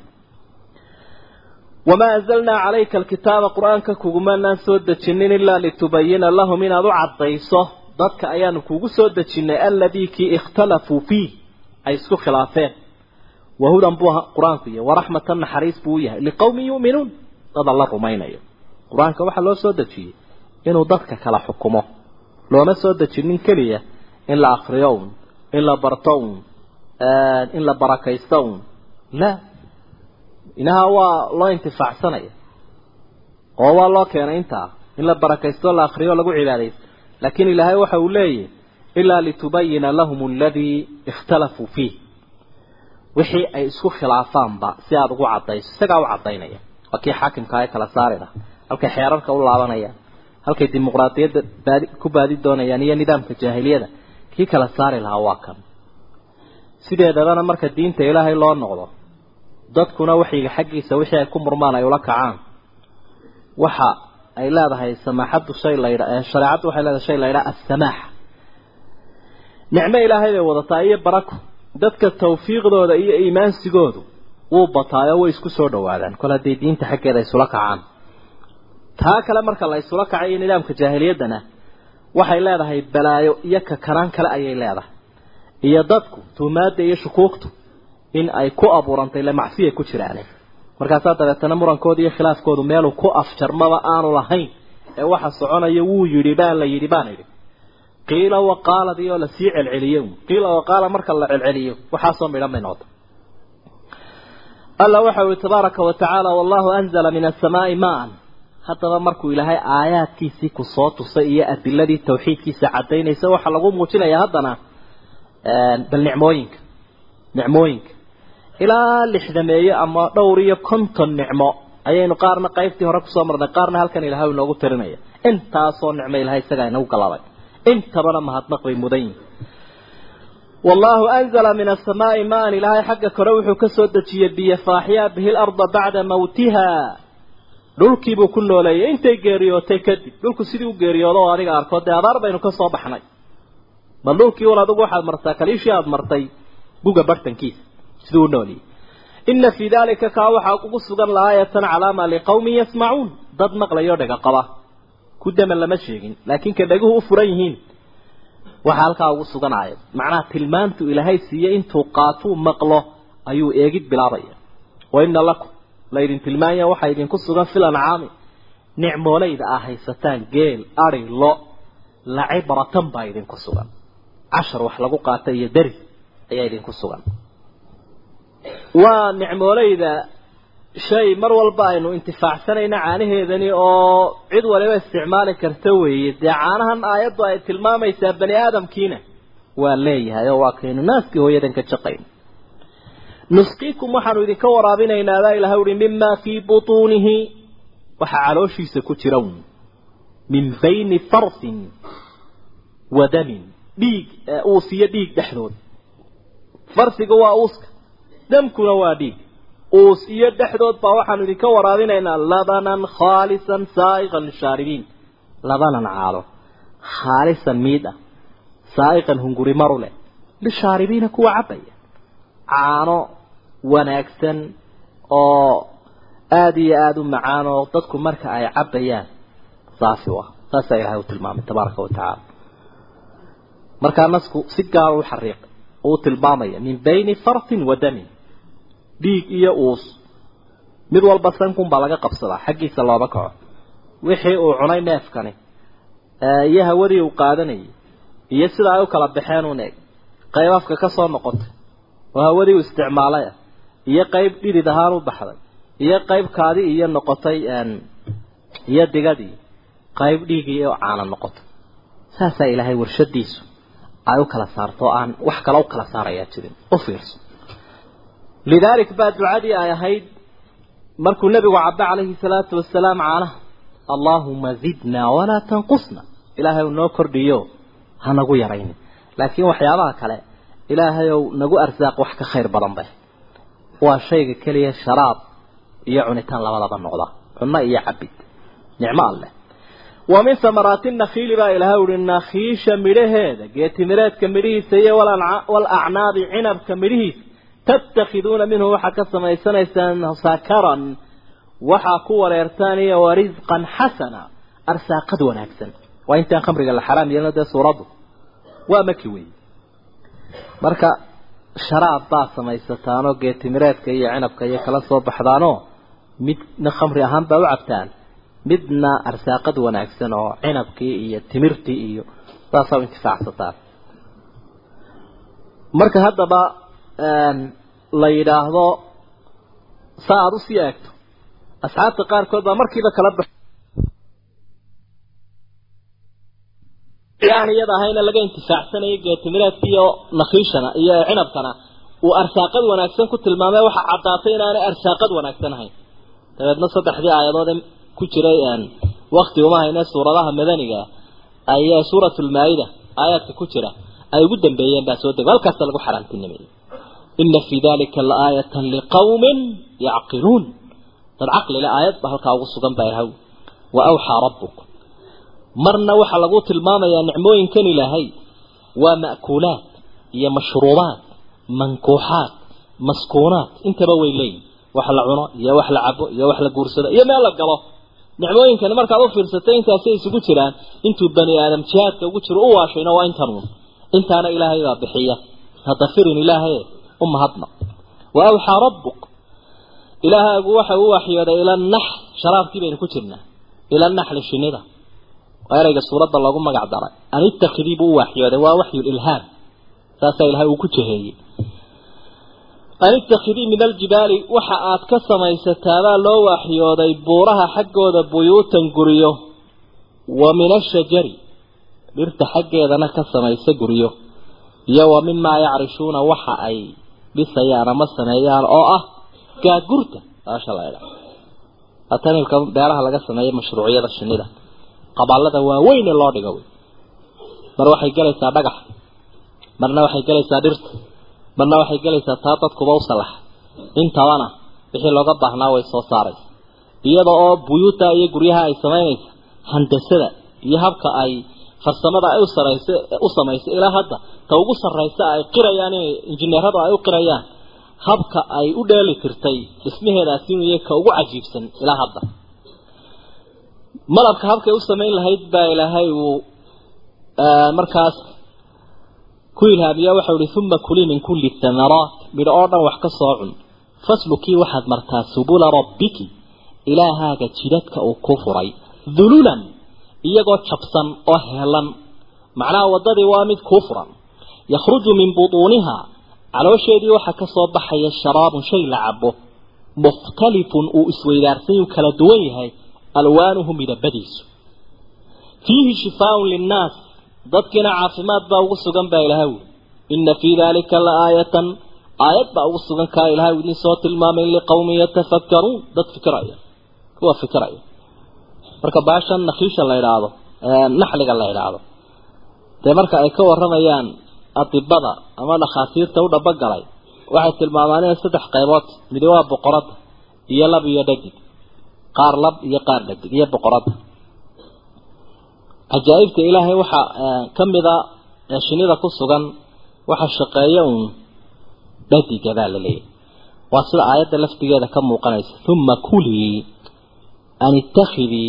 wamaa anzalnaa calayka alkitaaba qur-aanka kugumanaan soo dejinin ilaa litubayina lahum inaad u caddayso dadka ayaanu kugu soo dejinnay alladii kii ikhtalafuu fiih ay isku khilaafeen wahudan buu qur-aanku yahay waraxmatan naxariis buu u yahay liqowmin yu'minuun dad alla rumaynayo qur-aanka waxaa loo soo dejiyey inuu dadka kala xukumo looma soo dejinin keliya in la akriyo un in la barto un in la barakaysto un la inaha waa loo intifaacsanaya oo waa loo keenay intaa in la barakaysto la akriyo lagu cibaadaysto laakiin ilaahay waxa uu leeyahy ilaa litubayina lahum aladii ikhtalafuu fiih wixii ay isku khilaafaanba si aada ugu cadayso isagaa u cadaynaya waa kii xaakimka ee kala saari laha halkay xeerarka u laabanayaan halkay dimuqraadiyadda baadi ku baadi doonayaan iyo nidaamka jaahiliyada kii kala saari lahaa waa kan sideedabana marka diinta ilaahay loo noqdo dadkuna waxyiga xaggiisa wixii ay ku murmaan ay ula kacaan waxa ay leedahay samaaxaddu shay la yidha shareecaddu waxay leedahay shay la yidhaha assamaaxa nicmo ilaahay bay wadataa iyo barako dadka tawfiiqdooda iyo iimaansigoodu wuu bataayo way isku soo dhawaadaan kol hadday diinta xaggeeda isula kacaan taa kale marka la isula kacay iyo nidaamka jaahiliyaddana waxay leedahay balaayo iyo kakanaan kale ayay leedahay iyo dadku tuhmaadda iyo shukuugtu in ay ku abuurantay le macsiya ku jiraane markaasaa dabeetana murankooda iyo khilaafkoodu meeluu ku afjarmaba aanu lahayn ee waxa soconaya wuu yidhi baan la yidhi baan idhi qiila waqaaladii oo lasii celceliyo qiila waqaala marka la celceliyo waxaasoo midhan bay noqota alla waxa uhi tabaaraka wa tacaala wallahu anzala min asamaai maan haddaba markuu ilaahay aayaadkiisii ku soo tusay iyo adiladii tawxiidkiisa cadaynaysa waxaa lagu muujinaya haddana bal nicmooyinka nicmooyinka ilaa lixdameeye ama dhowr iyo konton nicmo ayaynu qaarna qaybtii hore kusoo marnay qaarna halkan ilahay inoogu tirinaya intaasoo nicmo ilahay isagaa inagu galabay intabana mahadnaq bay mudan yihin wallahu anzala min asamaai maan ilaahay xagga kore wuxuu ka soo dejiyey biyo faaxyaa bihi larda bacda mawtiha dhulkiibuu ku nooleeyay intay geeriyootay kadib dhulku sidii u geeriyoodo oo adiga arko dee abaar baynu ka soo baxnay bal dhulkii un adigu waxaad martaa kaliishii aada martay guga bartankiisa siduu u nooliyey ina fii dalika kaa waxaa ugu sugan laayatan calaama liqawmin yasmacuun dad maqlayo dhega qaba ku daman lama sheegin laakiin ka dheguhu u furan yihiin waxaa halkaa ugu sugan aayad macnaha tilmaantu ilaahay siiye intuu qaatuu maqlo ayuu eegid bilaabaya wa ina lakum laydin tilmaanya waxaa idinku sugan fil ancaami nicmoolayda aa haysataan geel ari lo lacibratan baa idinku sugan cashar wax lagu qaata iyo deris ayaa idinku sugan waa nicmoolayda shay mar walba aynu intifaacsanayna caanaheedani oo cid waliba isticmaali karta weeye dee caanahan aayaddu ay tilmaamaysaa bani aadamkiina waa leeyahay oo waa kaynu naaskii hooyadan ka jaqayn nusqiikum waxaanu idinka waraabinaynaa baa ilahay uhi mimaa fii butuunihi waxaa calooshiisa ku jira min bayni farsin wa damin dhiig uus iyo dhiig dhexdood farsiga waa uuska damkuna waa dhiig uus iyo dhexdood baa waxaanu idinka waraabinaynaa labanan khaalisan saa'iqan lishaaribiin labanan caalo khaalisan miid ah saa'iqan hunguri maru leh lishaaribiina kuwa cabaya caano wanaagsan oo aada iyo aada u macaan oo dadku marka ay cabbayaan saafi u ah saasaa ilahay u tilmaamay tabaaraka wa tacaala markaa nasku si gaara u xariiqay uu tilmaamaya min bayni farsin wa damin dhiig iyo uus mid walba sankun baa laga qabsadaa xaggiisa looba kaco wixii uu cunay neefkani iyo hawadii uu qaadanayay iyo sida ay u kala baxeen un eeg qayb afka ka soo noqotay oo hawadii uu isticmaalay ah iyo qayb dhidid ahaan u baxday iyo qayb kaadi iyo noqotay iyo digadii qayb dhiigii oo caana noqotay saasaa ilaahay warshadiisu ay u kala saarto aan wax kale u kala saarayaa jirin u fiirso lidaalik baa ducadii ay ahayd markuu nebigu cabbe calayhi salaatu wasalaam caanaha allaahuma zidnaa walaa tanqusna ilaahay noo kordhiyo ha nagu yaraynin laakiin waxyaabaha kale ilaahayow nagu arsaaq wax ka khayr badan bay waa shayga keliya sharaab iyo cunitaan labadaba noqda cunno iyo cabid nicmo alleh wa min samaraati nakhiili baa ilahay uhi nakhiisha midhaheeda geetimireedka midhihiisa iyo walacnaabi cinabka midhihiisa tattakhiduuna minhu waxaa ka samaysanaysaan sakaran waxaa ku wareertaan iyo warisqan xasana arsaaqad wanaagsan waa intaan khamriga la xaraam yeelno dee suuraddu waa maki wey marka sharaab baa samaysataanoo geetimireedka iyo cinabka iyo kala soo baxdaanoo midna khamri ahaan baa u cabtaan midna arsaaqad wanaagsan oo cinabkii iyo timirtii iyo saasaa u intifaacsataan marka haddaba la yidhaahdo sa aada usii eegto asxaabta qaarkood baa markiiba kala bax aan iyada ahayna laga intifaacsanayo geetimireedka iyo nakhiishana iyo cinabkana uu arsaaqad wanaagsan ku tilmaamay waxa caddaatay inaanay arsaaqad wanaagsan ahayn dabeedna saddexdii aayadood ee ku jiray wakti uma hayne suuradaha madaniga ayaa suuratulmaa-ida aayaadka ku jira ay ugu dambeeyeen baa soo dego halkaasa lagu xaraamtinimayay ina fii dalika laaayatan liqawmin yacqiluun dad caqlile aayad ba halkaa ugu sugan baa ilahay wa awxaa rabbuk marna waxaa lagu tilmaamayaa nicmooyinkan ilaahay waa ma'kuulaad iyo mashruubaad mankuuxaad maskuunaad intaba way leeyihin wax la cuno iyo wax la cabo iyo wax la guursado iyo meel la galo nicmooyinkani markaad u fiirsatay intaasay isugu jiraan intuu bani aadam jihaadka ugu jiro u waashayna waa intanuun intaana ilaahay baa bixiya hadda firin ilaahay u mahadna wa awxaa rabbuk ilaahaagu waxa uu waxyooday ila nax sharaabkii baynu ku jirnaa ila naxli shinida waa erayga suuradda loogu magac daray an ittakhidii buu u waxyooday waa waxyu ilhaam saasaa ilahay uu ku jeheeyey an ittakhidii min aljibaali waxa aad ka samaysataabaa loo waxyooday buuraha xaggooda buyuutan guryo wa min ashajari dhirta xaggeedana ka samaysa guryo iyo wa mimaa yacrishuuna waxa ay dhisayaan ama sameeyaan oo ah gaagurta baasha la idha atanilka beeraha laga sameeya mashruuciyada shinida qabaalada waaweyn ee loo dhigo wey mar waxay gelaysaa dhagax marna waxay gelaysaa dhirta marna waxay gelaysaa taa dadkuba u salaxa intabana wixii looga baahnaa way soo saaraysa iyada oo buyuuta iyo guryaha ay samaynaysa handasada iyo habka ay farsamada ay u sarayso u samayso ilaa hadda ta ugu sarraysa ay qirayaan inay injineeradu ay u qirayaan habka ay u dheeli tirtay dhismaheedaasi inuu yahay ka ugu cajiibsan ilaa hadda malabka habkay u samayn lahayd baa ilaahay uu markaas ku ilhaamiya waxau ihi uma kulii min kulli thamaraat midho oo dhan wax ka soo cun faslukii waxaad martaa subula rabbiki ilaahaaga jidadka uu ku furay dululan iyagoo jabsan oo heelan macnaha waddadii waa mid kuu furan yakhruju min butuuniha caloosheedii waxaa ka soo baxaya sharaabun shay la cabo mukhtalifun uu isweydaarsan uu kala duwan yahay alwaanuhu midabadiisu fiihi shifaaun linnaas dadkiina caafimaad baa ugu sugan baa ilahay wi ina fii dalika la aayatan aayad baa ugu sugan kaa ilahay idin soo tilmaamay liqawmin yatafakkaruun dad fikiraya kuwa fikiraya marka baashan nakhiisha la idhaahdo naxliga la idhaahdo dee marka ay ka waramayaan adibada ama dhakhaatiirta u dhabogalay waxay tilmaamaan inay saddex qaybood midi waa boqorada iyo lab iyo dhadig qaar lab iyo qaar dhadig iyo boqorada cajaa'ibta ilaahay waxaa ka mida ee shinida ku sugan waxa shaqeeya uun dhadiga baa la leeyahy waa sida aayadda laftigeeda ka muuqanaysa uma kulii an ittakhidii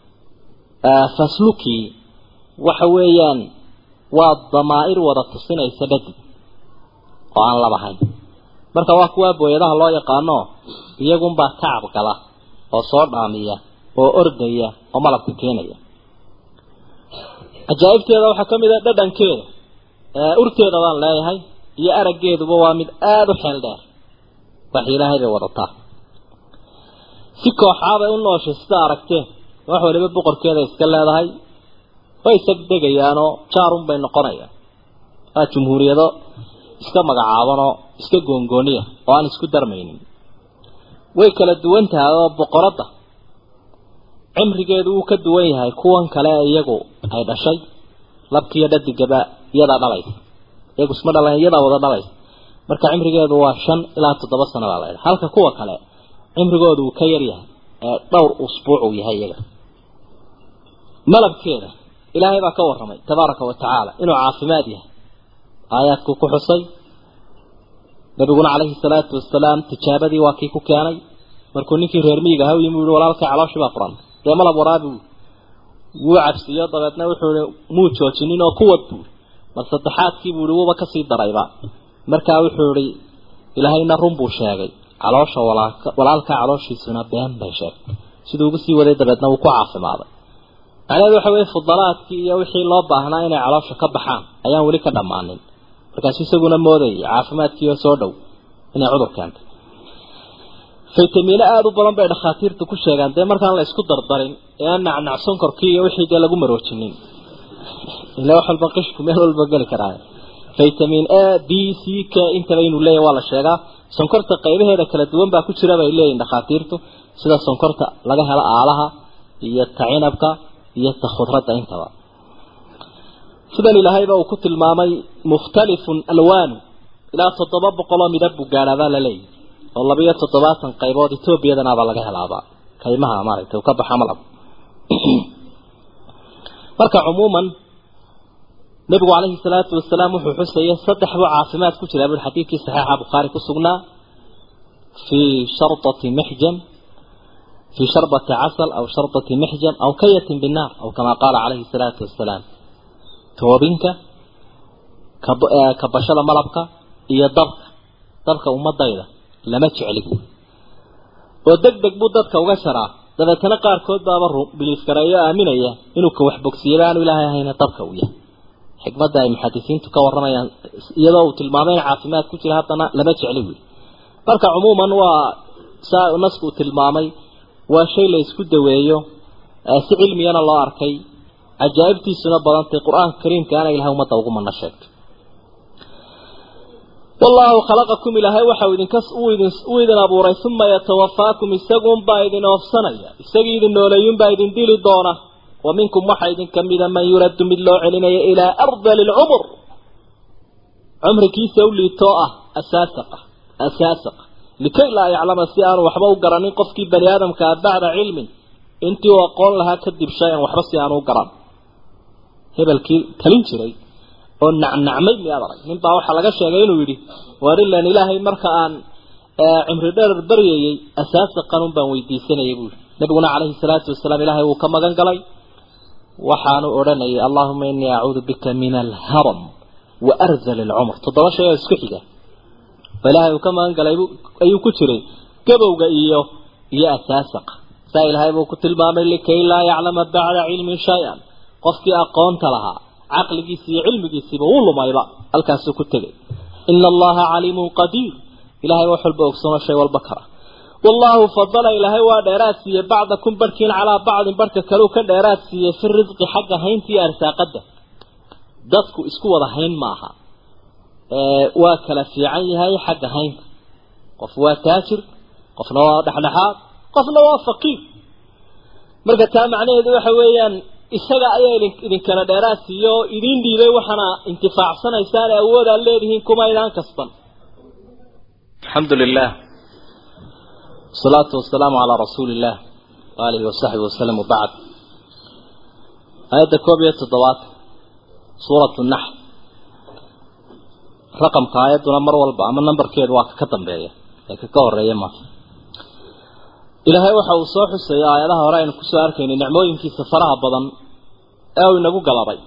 faslukii waxa weeyaan waa damaa'ir wada tusinaysa dhadig oo aan labahayn marka waa kuwaa booyadaha loo yaqaano iyagunbaa tacab gala oo soo dhaamiya oo ordaya oo malabka keenaya cajaa'ibteeda waxaa ka mid a dhadhankeeda urteeda baan leeyahay iyo araggeeduba waa mid aada u xeel dheer wax ilaahay bay wadataa si kooxaabay u nooshay sida aragteen wax waliba boqorkeeda iska leedahay way isagdegayaanoo jaarun bay noqonayaan waa jumhuuriyado iska magacaabanoo iska goongooniya oo aan isku darmaynin way kala duwan tahay oo boqoradda cimrigeedu wuu ka duwan yahay kuwan kale iyagu ay dhashay labkiiyo dhadigaba iyadaa dhalaysa iyagu isma dhalan iyadaa wada dhalaysa marka cimrigeedu waa shan ilaa toddoba sano baa la ydha halka kuwa kale cimrigoodu uu ka yar yahay ee dhowr usbuuc uu yahay iyaga malabkeeda ilaahay baa ka warramay tabaaraka wa tacaala inuu caafimaad yahay aayaadkuu ku xusay nabiguna calayhi salaatu wasalaam tijaabadii waa kii ku keenay markuu ninkii reer miyiga aha u yimi uhi walaalkay calooshii baa furan dee malab waraabi wuu cabsiiyo dabeedna wuxuu ihi muu joojinin oo kuwad buui mar saddexaadkii buu ihi wuuba kasii darayba markaa wuxuu ihi ilaahayna run buu sheegay caloosha walaalka walaalka calooshiisuna been bay sheegtay siduu ugu sii waday dabeedna wuu ku caafimaaday macnaheedu waxa weye fudalaadkii iyo wixii loo baahnaa inay caloosha ka baxaan ayaan weli ka dhammaanin markaasu isaguna moodayay caafimaadkiioo soo dhow inay cudur keentay faytamiino aada u badan bay dhakhaatiirtu ku sheegaan dee markaan la isku dardarin ee aan nacnac sonkorkii iyo wixii dee lagu maroojinin ila wax walba qishku meel walba geli karaa vitamin a b c k intaba inuu leeyahy waa la sheegaa sonkorta qaybaheeda kala duwan baa ku jira bay leeyihin dhakhaatiirtu sida sonkorta laga helo aalaha iyo ta cinabka iyo ta khudradda intaba sidan ilaahayba uu ku tilmaamay mukhtalifun alwaanu ilaa toddoba boqoloo midab buu gaadhaabaa la leeyahy oo labiyo toddobaatan qaybood etoobiyadanaabaa laga helaaba kaymaha maaragtay uu ka baxa malab marka cumuuman nabigu calayhi salaatu wasalaam wuxuu xusayay saddex buu caafimaad ku jiraa bui xadiidkii saxiixa bukhaari ku sugnaa fii shardati mixjam fii sharbati casal aw shardati mixjam aw kayatin binnaar aw kamaa qaala calayhi salaatu wasalaam toobinka kabashada malabka iyo dabka dabka ummadayda lama jecli buui oo deg deg buu dadka uga jaraa dabeetana qaarkood baaba biliif gareeyo aaminaya inuu ka waxbogsiyaba aanu ilaahay ahayna dabka uu yahay xikmadda ay muxadisiintu ka warramayaan iyadoo uu tilmaamay in caafimaad ku jira haddana lama jecli wey marka cumuuman waa saa nasku uu tilmaamay waa shay la isku daweeyo si cilmiyana loo arkay cajaa'ibtiisuna badantay qur-aanka kariimka ana ilahay ummadda ugu mana sheegtay wallaahu khalaqakum ilaahay waxau idinka uu idin abuuray uma yatawafaakum isaguunbaa idin oofsanaya isagii idin nooleeyunbaa idin dili doona wa minkum waxaa idin kamida man yuraddu mid loo celinaya ilaa ardali lcumur cumrigiisa u liitoo ah asaasaqa asaasaqa likay laa yaclama si aanu waxba u garanin qofkii bani aadamkaa bacda cilmin intii uu aqoon lahaa kadib shay-an waxba si aanu u garan hebelkii talin jiray oo nacnacmay miyaad arag nin baa waxaa laga sheegay inuu yidhi waar ilan ilaahay marka aan cimri dherer baryayey asaasaqan un baan weydiisanayay buu yidhi nabiguna calayhi salaatu wasalaam ilaahay wuu ka magan galay waxaanu odhanayay allahuma inii acuudu bika min alharam wa arzal alcumr toddoba shay oo isku xiga oo ilaahay uu ka magan galay ayuu ku jiray gabowga iyo iyo asaasaqa saa ilaahay buu ku tilmaamay likay laa yaclama bacda cilmin shay-an qofkii aqoonta lahaa caqligiisi iyo cilmigiisiiba wuu lumayba halkaasuu ku tegay ina allaha caliimun qadiir ilahay wax walba ogsono shay walba kara wallahu fadala ilaahay waa dheeraad siiyey bacdakum barhkiin calaa bacdin barhka kaleu ka dheeraad siiyey fi risqi xagga haynta iyo arsaaqada dadku isku wada hayn maaha waa kala fiican yahay xagga haynta qof waa taajir qofna waa dhexdhexaad qofna waa faqiir marka taa macnaheedu waxa weeyaan isaga ayaa idinkala dheeraad siiye oo idiin dhiibay waxaana intifaacsanaysaan ee awoodaad leedihiin kuma idaan kasban alxamdu lilah wasalaatu wasalaamu calaa rasuuli illah waalihi wasaxbi wasalam wabacd aayadda koob iyo toddobaad suuratu naxl raqamka aayadduna mar walba ama nambarkeedu waa ka dambeeya ee kaka horeeya ma ilaahay waxa uu soo xusaya aayadaha hore aynu kusoo arkaynay nicmooyinkiisa faraha badan ee uu inagu galabay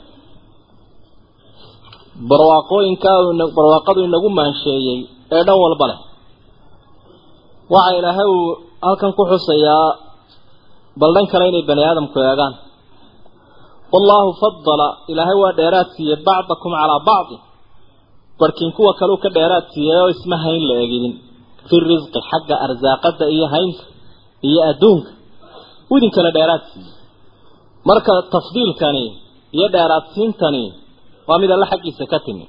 barwaaqooyinka barwaaqadu inagu maansheeyey ee dhan walba leh waxa ilaahay uu halkan ku xusayaa bal dhan kale inay bani aadamku eegaan wallaahu fadala ilaahay waa dheeraad siiyey bacdakum calaa bacdi barkiin kuwa kaleu ka dheeraad siiyey oo isma hayn la egidin fi risqi xagga arsaaqada iyo haynta iyo adduunka u idin kala dheeraad siiyey marka tafdiilkani iyo dheeraadsiintani waa mid alle xaggiisa ka timi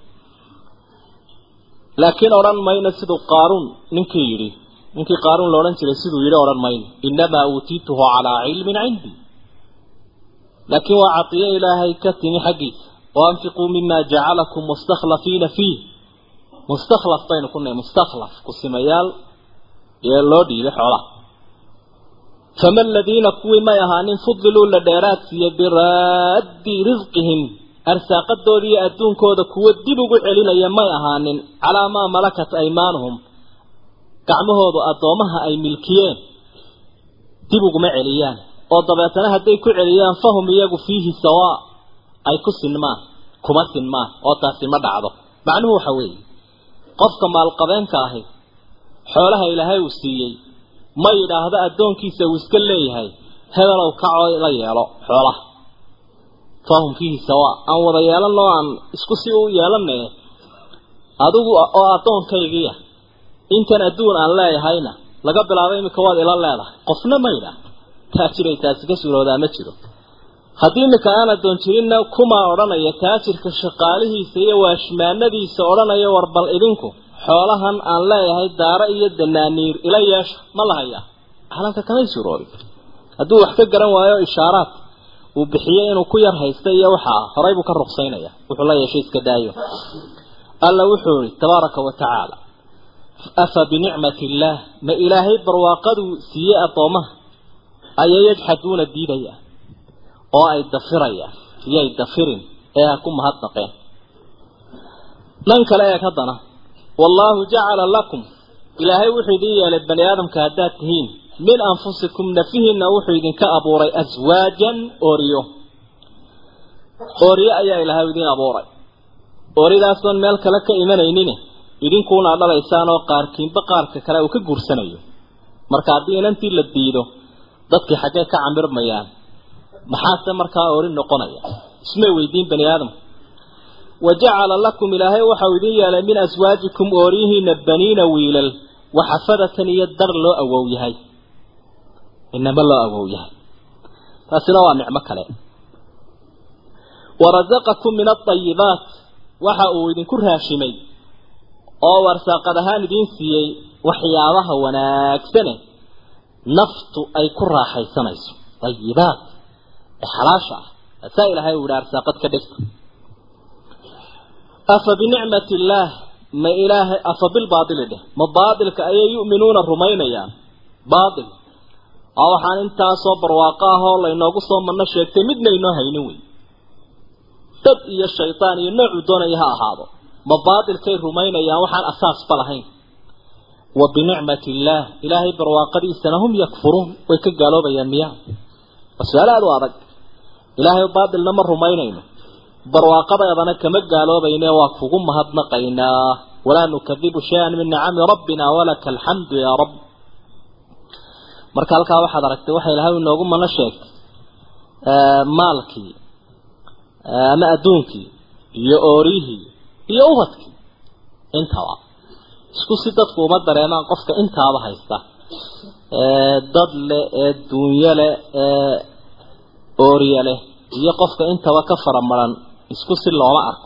laakiin odhan mayno siduu qaaruun ninkii yidhi ninkii qaaruun la odhan jiray siduu yidhi odhan mayno innamaa uutiituhu calaa cilmin cindii laakiin waa cadiyo ilaahay ka timi xaggiisa waanfiquu mima jacalakum mustakhlafiina fiih mustakhlaf baynu ku nahay mustakhlaf kusimayaal ee loo dhiibay xoolaha fama aladiina kuwii may ahaanin fudiluu la dheeraad siiye biraaddi risqihim arsaaqadooda iyo adduunkooda kuwo dib ugu celinaya may ahaanin calaa maa malakat aymaanuhum gacmahoodu addoomaha ay milkiyeen dib uguma celiyaan oo dabeetana hadday ku celiyaan fahum iyagu fiihi sawaa ay ku sinmaan kuma sinmaan oo taasi ma dhacdo macnuhu waxa weeye qofka maalqabeenka ahi xoolaha ilaahay uu siiyey ma yidhaahdo addoonkiisa uu iska leeyahay hebelow kacoo la yeelo xoolaha fahum fiihi sawaa aan wada yeelanoo aan isku si u yeelanaye adigu oo addoonkaygiia intan adduun aan leeyahayna laga bilaabo iminka waad ila leedahay qofna maydha taajiray taasi ka suuroodaa ma jiro haddii iminka aan addoon jirinna kumaa odhanaya taajirka shaqaalihiisa iyo waashmaanadiisa odhanaya war bal idinku xoolahan aan leeyahay daaro iyo danaaniir ila yeesha ma la hayaa calanka kamay suuroobin hadduu wax ka garan waayo ishaaraad uu bixiyey inuu ku yar haysta iyo waxaa horay buu ka ruqsaynaya wuxuu la yeeshay iska daayo alla wuxuu yihi tabaaraka wa tacaala afa binicmati illaah ma ilaahay barwaaqaduu siiyey addoomaha ayay yajxaduuna diidayaan oo ay dafirayaan iyay dafirin ee ha ku mahadnaqeen dhan kale eeg haddana wallaahu jacala lakum ilaahay wuxuu idin yeelay bani aadamka haddaad tihiin min anfusikum nafihiinna wuxuu idinka abuuray aswaajan ooriyo ooriyo ayaa ilaahay idin abuuray ooridaasooan meel kale ka imanaynin idinkuuna dhalaysaan oo qaarkiinba qaarka kale uu ka guursanayo marka haddii inantii la diido dadkii xaggee ka camirmayaan maxaase markaa oori noqonaya ismay weydiin bani aadamku wa jacala lakum ilaahay waxau idin yeelay min aswaajikum ooriyihiina baniina wiilal waxafadatan iyo dar loo awow yahay inama loo awow yahay taasina waa nicmo kale warazaqakum min aayibaat waxa uu idinku raashimay oo warsaaqad ahaan idiin siiyey waxyaabaha wanaagsane naftu ay ku raaxaysanayso ayibaat ee xalaasha ah asaa ilaahay uu yihi arsaaqad ka dhigta afa binicmati illaah ma ilaahay afa bilbaatili dheh ma baatilka ayay yu'minuuna rumaynayaan baatil oo waxaan intaasoo barwaaqo ah oo laynoogu soo manno sheegtay midna inoo haynin wey dad iyo shaydaan iyo noocuu doonaya ha ahaado ma baatilkay rumaynayaan waxaan asaasba lahayn wa binicmati illaah ilaahay barwaaqadiisana hum yakfuruun way ka gaaloobayaan miyaa waa su-aal aada u adag ilaahay baatilna ma rumaynayno barwaaqadeedana kama gaaloobayne waa kugu mahadnaqaynaa walaa nukadibu shay-an min nicami rabbina walaka alxamdu yaa rabb marka halkaa waxaad aragtay waxa ilahay inoogu mana sheegtay maalkii ama adduunkii iyo oorihii iyo ubadkii intaba isku si dadku uma dareemaan qofka intaaba haysta ee dad leh ee duunyo leh ee ooriye leh iyo qofka intaba ka faramaran isku si looma arko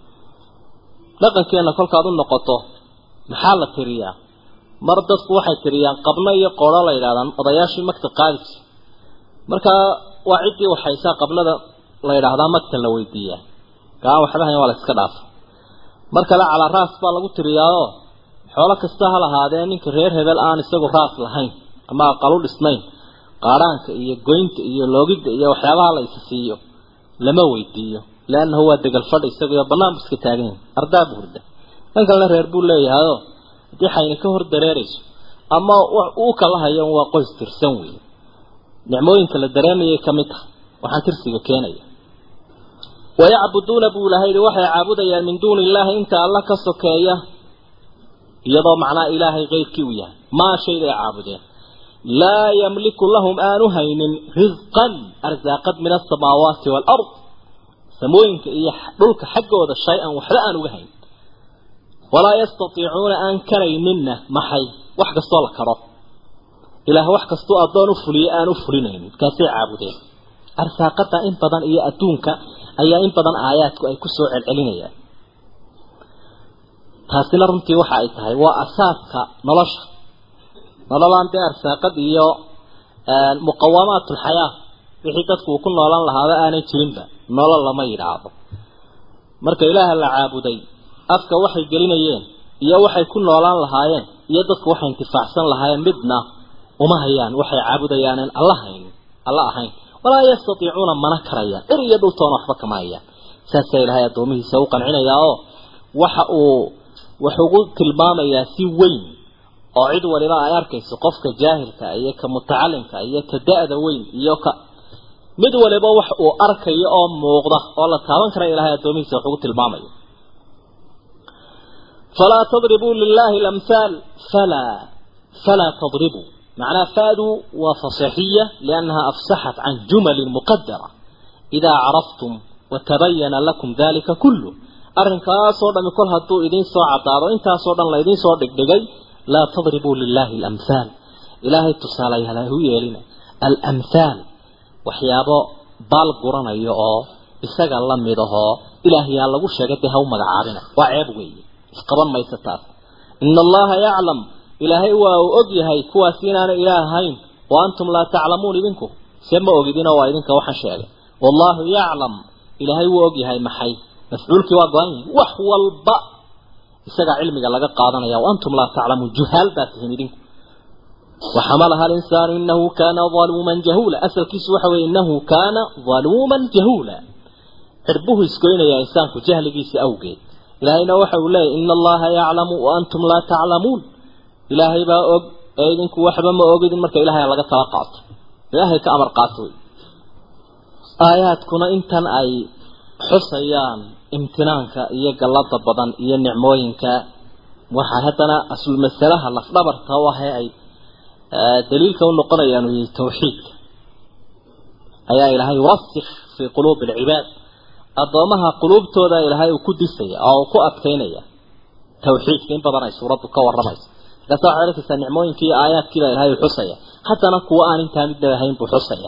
dhaqankeena kolkaad u noqoto maxaa la tiriyaa mar dadku waxay tiriyaan qabno iyo qoolo la yidhahdaan odayaashii magta qaadisi markaa waa ciddii waxaysaa qablada la yidhaahdaa magta la weydiiyaa gaa waxba hayn waa la iska dhaafa mar kale calaa raas baa lagu tiriyaao xoolo kasta ha lahaadee ninka reer hebel aan isagu raas lahayn ama aqalu dhisnayn qaadhaanka iyo goynta iyo loogidda iyo waxyaabaha la isa siiyo lama weydiiyo leannahu waa degal fadh isaguyo bannaan bu iska taagan yahay ardaa bu hurda kan kalena reer buu leeyahayoo haddii xayni ka hor dareerayso ama uu kala hayo waa qoys tirsan weeye nicmooyinka la dareemayay ka mid tahay waxaan tirsiga keenaya wayacbuduuna buu ilahay yihi waxay caabudayaan min duuni illaahi inta alla ka sokeeya iyadoo macnaa ilaahay keyrkii uu yahay maa shayday caabudeen laa yamliku lahum aanu haynin risqan arsaaqad min asamaawaati waalard samooyinka iyo dhulka xaggooda shay-an waxba aan uga hayn walaa yastatiicuuna aan karayninna maxay wax kastoo la karo ilaah wax kastoo addoon u fuliye aan u fulinaynin kaasay caabudeen arsaaqada in badan iyo adduunka ayaa in badan aayaadku ay kusoo celcelinayaan taasina runtii waxa ay tahay waa asaaska nolosha nololaan dee arsaaqad iyo muqawamaat ulxayaa wixii dadku uu ku noolaan lahaaba aanay jirinba nolol lama yidhaahdo marka ilaaha la caabuday afka waxay gelinayeen iyo waxay ku noolaan lahaayeen iyo dadku waxay intifaacsan lahaayeen midna uma hayaan waxay caabudayaanen alla hayn alla ahayn walaa yastatiicuuna mana karayaan er iyo dhultoona waxba kama hayaan saasaa ilaahay addoomihiisa u qancinayaa oo waxa uu wax ugu tilmaamayaa si weyn oo cid waliba ay arkayso qofka jaahilka iyo ka mutacalimka iyo ka da-da weyn iyo ka mid waliba wax uu arkayo oo muuqda oo la taaban kara ilaahay addoomihiisa wax ugu tilmaamayo falaa tadribuu lilahi lamhaal falaa falaa tadribuu معناها فادوا وفصحية لأنها أفسحت عن جمل مقدرة إذا عرفتم وتبين لكم ذلك كله arrinkaasoo dhami kol hadduu idiin soo caddaado intaasoo dhan la idiin soo dhigdhigay laa tadribuu lilaahi alamhaal ilaahay tusaalayaal ha u yeelina alamhaal waxyaabo baal guranayo oo isaga la mid ahoo ilaahayaa lagu sheegay dee ha u magacaabina waa ceeb weeye isqaban maysa taas ina allaha yaclam ilaahay waa uu og yahay kuwaas inaanay ilaah ahayn wa antum laa taclamuun idinku see ma ogidinoo waa idinka waxaan sheegay wallaahu yaclam ilaahay wuu og yahay maxay mafcuulkii waa go-an yahay wax walba isagaa cilmiga laga qaadanaya wa antum laa taclamuun juhaal baa tihiin idinku وحملها الإنسان إنه كان ظلوما جهولا أسل كيس وحوي إنه كان ظلوما جهولا عربه يسكوين يا إنسان جهل كيس أوجي إلهينا وحو لا إن الله يعلم وأنتم لا تعلمون إلهي با أوج أيدنك وحبا ما أوجد مرك إلهي لقد توقعت إلهي كأمر قاتوي آيات كنا إنتن أي حصيان امتنانك إيا قلط بدن إيا نعموينك وحهتنا أصل المسألة لفظبر توهي أي daliilka u noqonayaanu yihi tawxiidka ayaa ilaahay wasikh fii quluubi alcibaad addoomaha quluubtooda ilaahay uu ku disaya oo uu ku adkaynaya tawxiidka in badan ay suuraddu ka waramayso markaasa waxaad arkaysaa nicmooyinkii iyo aayaadkiibaa ilahay uu xusaya haddana kuwa aan intaa midna ahayn buu xusaya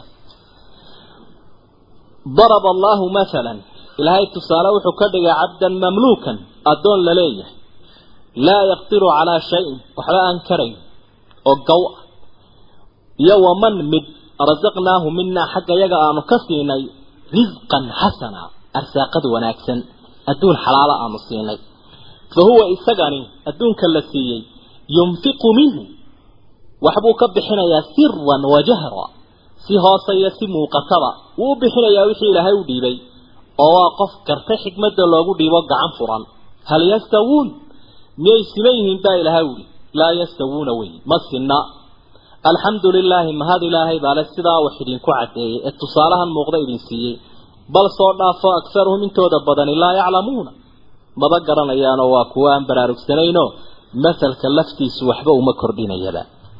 daraba allahu mathalan ilaahay tusaale wuxuu ka dhigay cabdan mamluukan addoon la leeyahay laa yaqdiru calaa shayin waxba aan karayn oo gaw ah iyo waman mid rasaqnaahu minaa xagga yaga aanu ka siinay risqan xasana arsaaqad wanaagsan adduun xalaala aanu siinay fa huwa isagani adduunka la siiyey yunfiqu minhu waxbuu ka bixinayaa siran wa jahra si hoose iyo si muuqataba wuu u bixinayaa wixii ilaahay u dhiibay oo waa qof garta xikmadda loogu dhiibo gacan furan hal yastawuun miyay siman yihiin baa ilaahay uhi laa yastawuuna wey ma sinna alxamdu lilaahi mahad ilaahay baale sidaa wax idinku caddeeyey ee tusaalahan muuqda idin siiyey bal soo dhaafo akharuhum intooda badani laa yaclamuuna maba garanayaanoo waa kuwo aan baraarugsanaynoo masalka laftiisu waxba uma kordhinayaba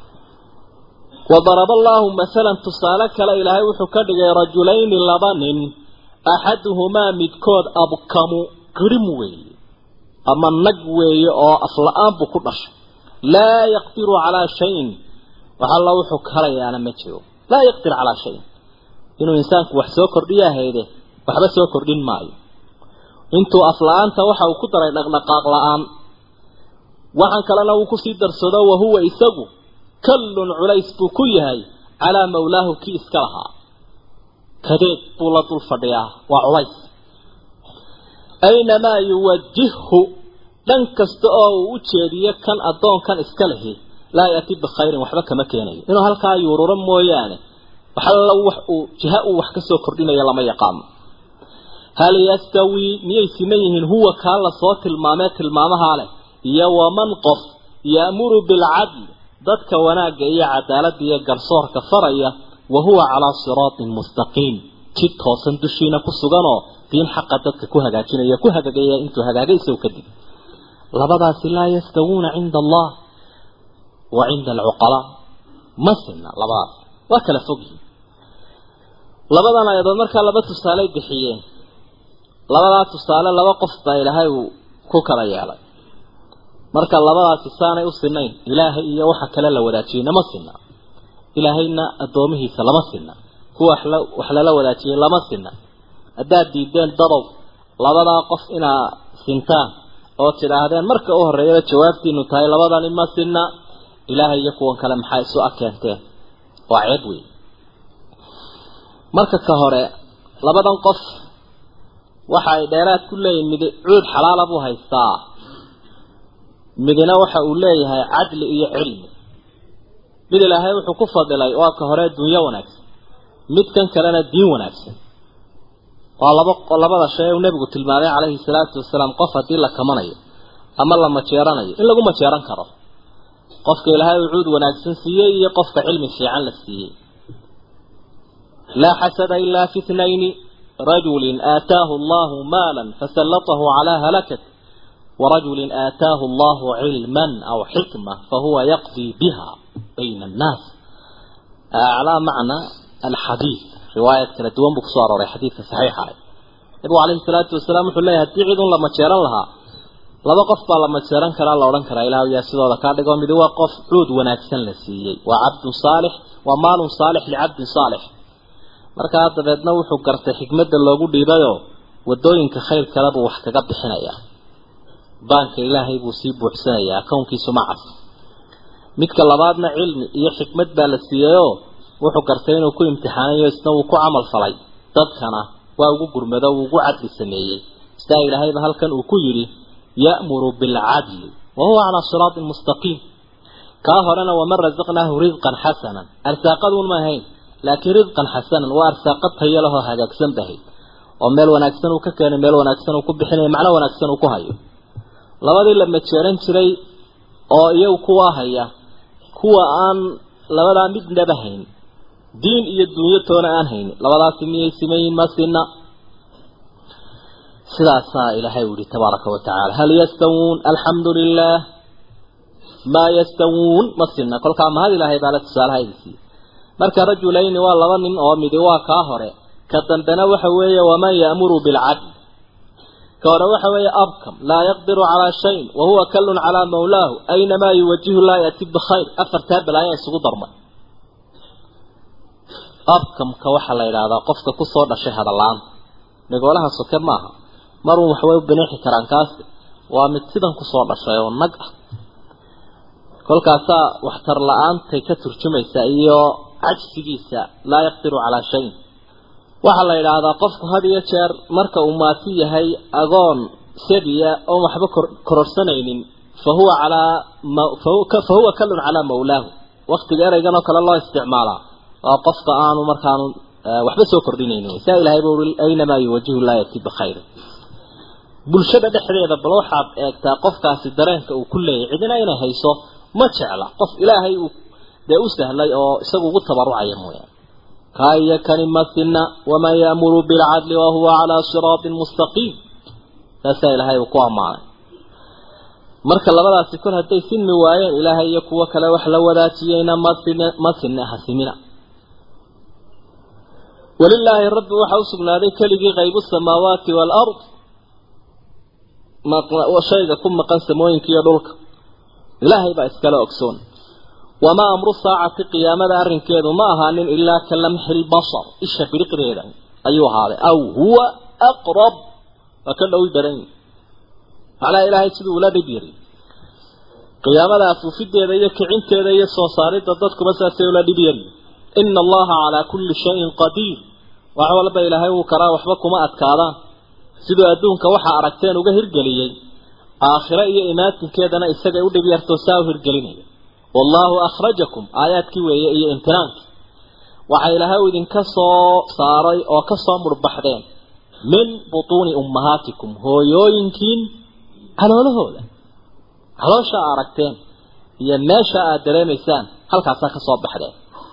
wadaraba allaahu masalan tusaale kale ilaahay wuxuu ka dhigay rajulayni laba nin axaduhumaa midkood abkamu qirim weeye ama nag weeye oo afla-aan buu ku dhashay laa yaqdiru calaa shayin wax alla wuxuu karayaana ma jiro laa yaqdir calaa shayin inuu insaanku wax soo kordhiya hayde waxba soo kordhin maayo intuu afla-aanta waxa uu ku daray dhaqdhaqaaq la-aan waxaan kalena uu kusii darsado wahuwa isagu kallun culays buu ku yahay calaa mawlaahu kii iska lahaa kadeed buu la dul fadhiyaa waa culays aynamaa yuwajihhu dhan kasta oo uu u jeediyo kan addoonkan iska lehi laa yati bikhayrin waxba kama keenayo inuu halkaa yuururo mooyaane waxalla wax uu jiha uu wax kasoo kordhinayo lama yaqaano hal yastawii miyay siman yihiin huwa kaa lasoo tilmaamee tilmaamahaa leh iyo waman qof ya'muru bilcadl dadka wanaagga iyo cadaaladda iyo garsoorka faraya wa huwa calaa siraatin mustaqiim jid toosan dushiina ku suganoo diin xaqa dadka ku hagaajinaya ku hagaagaya intuu hagaagay isagu kadib labadaasi laa yastawuuna cinda allah wa cinda alcuqalaa ma sinna labadaas waa kala fogyihin labadan ayadood markaa laba tusaaley bixiyeen labadaa tusaale laba qof baa ilaahay uu ku kala yeelay marka labadaasi saanay u sinayn ilaahay iyo waxa kale la wadaajiyeyna ma sinna ilaahayna addoomihiisa lama sinna kuwa wax lala wadaajiyey lama sinna haddaad diideen dadow labadaa qof inaa sintaan oo tidhaahdeen marka u horreeyaba jawaabtiinu tahay labadani ma sinna ilaahay iyo kuwan kale maxaa isu akeenteen waa ceeb wey marka ka hore labadan qof waxa ay dheeraad ku leeyihin mid cuud xalaala buu haystaa midina waxa uu leeyahay cadli iyo cilmi mid ilaahay wuxuu ku fadilay waa ka hore dunyo wanaagsan midkan kalena diin wanaagsan waa laba labada shay uu nebigu tilmaamay calayhi salaatu wasalaam qof haddii la kamanayo ama la majeeranayo in lagu majeeran karo qofka ilaahay uu cuud wanaagsan siiyey iyo qofka cilmi fiican la siiyey laa xasada ilaa fi ithnayni rajulin aataahu allahu maalan fasallatahu calaa halakat ورجل آتاه الله علما أو حكمة فهو يقضي بها بين الناس على معنى الحديث رواية كلا دوان بكسوار وري حديث صحيحة nabigu calayhi salaatu wasalaam wuxuu leeyahy haddii cid un la majeeran lahaa laba qof baa la majeeran karaa la odhan karaa ilaah yaa sidooda kaa dhigo midi waa qof cuud wanaagsan la siiyey waa cabdun saalix waa maalun saalix licabdin saalix markaa dabeedna wuxuu gartay xikmadda loogu dhiibayoo wadooyinka khayr kale buu wax kaga bixinayaa baanka ilaahay buu sii buuxsanayaa kownkiisu macas midka labaadna cilmi iyo xikmad baa la siiyeyoo wuxuu gartay inuu ku imtixaanayo isna wuu ku camal falay dadkana waa ugu gurmado uu ugu cadli sameeyey sidaa ilaahayba halkan uu ku yidhi ya'muru bilcadli wa huwa calaa siraatin mustaqiim kaa horena waman rasaqnaahu risqan xasanan arsaaqaduun ma ahayn laakiin risqan xasanan waa arsaaqad tayo lahoo hagaagsan bahay oo meel wanaagsan uu ka keenay meel wanaagsan uu ku bixinayo macno wanaagsan uu ku hayo labadii la majeeran jiray oo iyagu kuwa haya kuwa aan labadaa midnaba hayn diin iyo dunyo toona aan haynin labadaasi miyay simayiin ma sina sidaasaa ilaahay u yihi tabaaraka wa tacaala hal yastawuun alxamdu lilah maa yastawuun ma sina kolkaa mahad ilaahay baala tusaalaha idin siiyey marka rajulayni waa laba nin oo midi waa kaa hore ka dambena waxa weeye waman ya'muru bilcadl ka hore waxa weeye abkam laa yaqdiru calaa shayin wa huwa kallun calaa mawlaahu aynamaa yuwajihu laa yati bikhayr afartaa balaaya isugu darmay abkamka waxaa la yidhaahdaa qofka kusoo dhashay hadallaan dhagoolaha soke maaha marun waxbay u binixi karaan kaasi waa mid sidan kusoo dhashay oo nag ah kolkaasaa waxtar la-aantay ka turjumaysa iyo cajsigiisa laa yaqdiru calaa shayin waxaa la yidhaahdaa qofku had iyo jeer marka uu maati yahay agoon sabiya oon waxba kororsanaynin fa huwa calaa fa huwa kallun calaa mawlaahu waktiga ereygan oo kale loo isticmaalaa waa qofka aanu markaanu waxba soo kordhinaynin saa ilahay ba ui aynamaa yuwajihu laa yati bikhayr bulshada dhexdeeda bal waxaad eegtaa qofkaasi dareenka uu ku leeyahy cidina inay hayso ma jecla qof ilaahay uu dee u sahlay oo isagu ugu tabarucaya mooyaane kaa iyo kani masina waman ya'muru bilcadli wahuwa calaa siraatin mustaqiim saasaa ilaahay uu ku ammaanay marka labadaasi kol hadday sinmi waayeen ilaahay iyo kuwo kale wax la wadaajiyeyna masin masina hasimina walilaahi rabbi waxaa u sugnaaday keligii qaybu samaawaati waalard shayga ku maqan samooyinka iyo dhulka ilaahay baa iskala ogsoon wamaa amru saacati qiyaamada arrinkeedu ma ahaanin ilaa ka lamxi lbasar isha biriqdeeda ayuu ahaaday aw huwa aqrab waa ka dhowi badan yihi macnaha ilaahay siduu ula dhib yiri qiyaamada afuufideeda iyo kicinteeda iyo soo saaridda dadkuba saasay ula dhib yari ina allaha calaa kulli shayin qadiir wax walba ilaahay wuu karaa waxba kuma adkaadaan siduu adduunka waxaa aragteen uga hirgeliyey aakhiro iyo imaatinkeedana isagay u dhib yartoo saa u hirgelinaya wallaahu akhrajakum aayaadkii weeye iyo imtinaankii waxaa ilaahay u idinka soo saaray oo ka soo murbaxdeen min butuuni ummahaatikum hooyooyinkiin caloolahooda caloosha a aragteen iyo meesha aad dareemaysaan halkaasaa ka soo baxdeen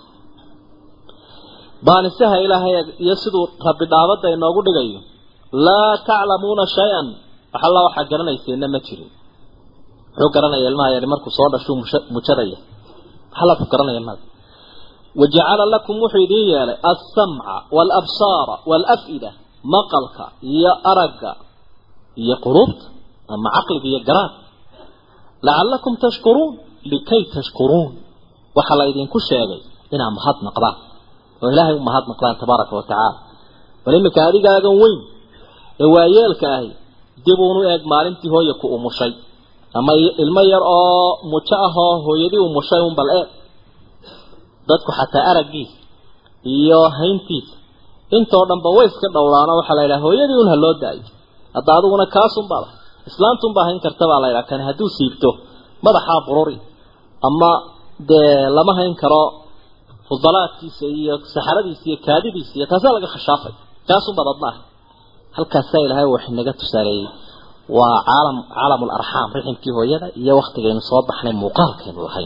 baanisaha ilaahay iyo siduu rabbi dhaabadda inoogu dhigayo laa taclamuuna shay-an wax alla waxaa garanayseena ma jirin muxuu garanaya ilmaha yari markuu soo dhashuu mujadaya waxalla ku garanaya ilmaha wajacala lakum wuxuu idiin yeelay alsamca waalabsaara waalaf'ida maqalka iyo aragga iyo quluubta ama caqliga iyo garaad lacallakum tashkuruun likay tashkuruun waxaa la idinku sheegay inaad mahad naqdaan oo ilaahay u mahad naqdaan tabaaraka wa tacaala bal iminka adigaagan weyn ee waayeelka ahi dib uunu eeg maalintii hooya ku umushay ama ilmo yar oo mujo ah oo hooyadii umushay un bal eeg dadku xataa araggiisa iyo hayntiisa intoo dhanba way iska dhowraano waxaa la yidhaha hooyadii un ha loo daayo hadda adiguna kaasunbaa lah islaantunbaa hayn karta baa la yidhaha kani hadduu siibto madaxaa bururi ama dee lama hayn karo fudalaadkiisa iyo saxaradiisa iyo kaadidiisa iyo taasaa laga khashaafay kaasunbaad adna ah halkaasaa ilaahay wax inaga tusaaleeyey waa caalam caalamul arxaam riximkii hooyada iyo waktigaynu soo baxnay muuqaalkaynu lahayn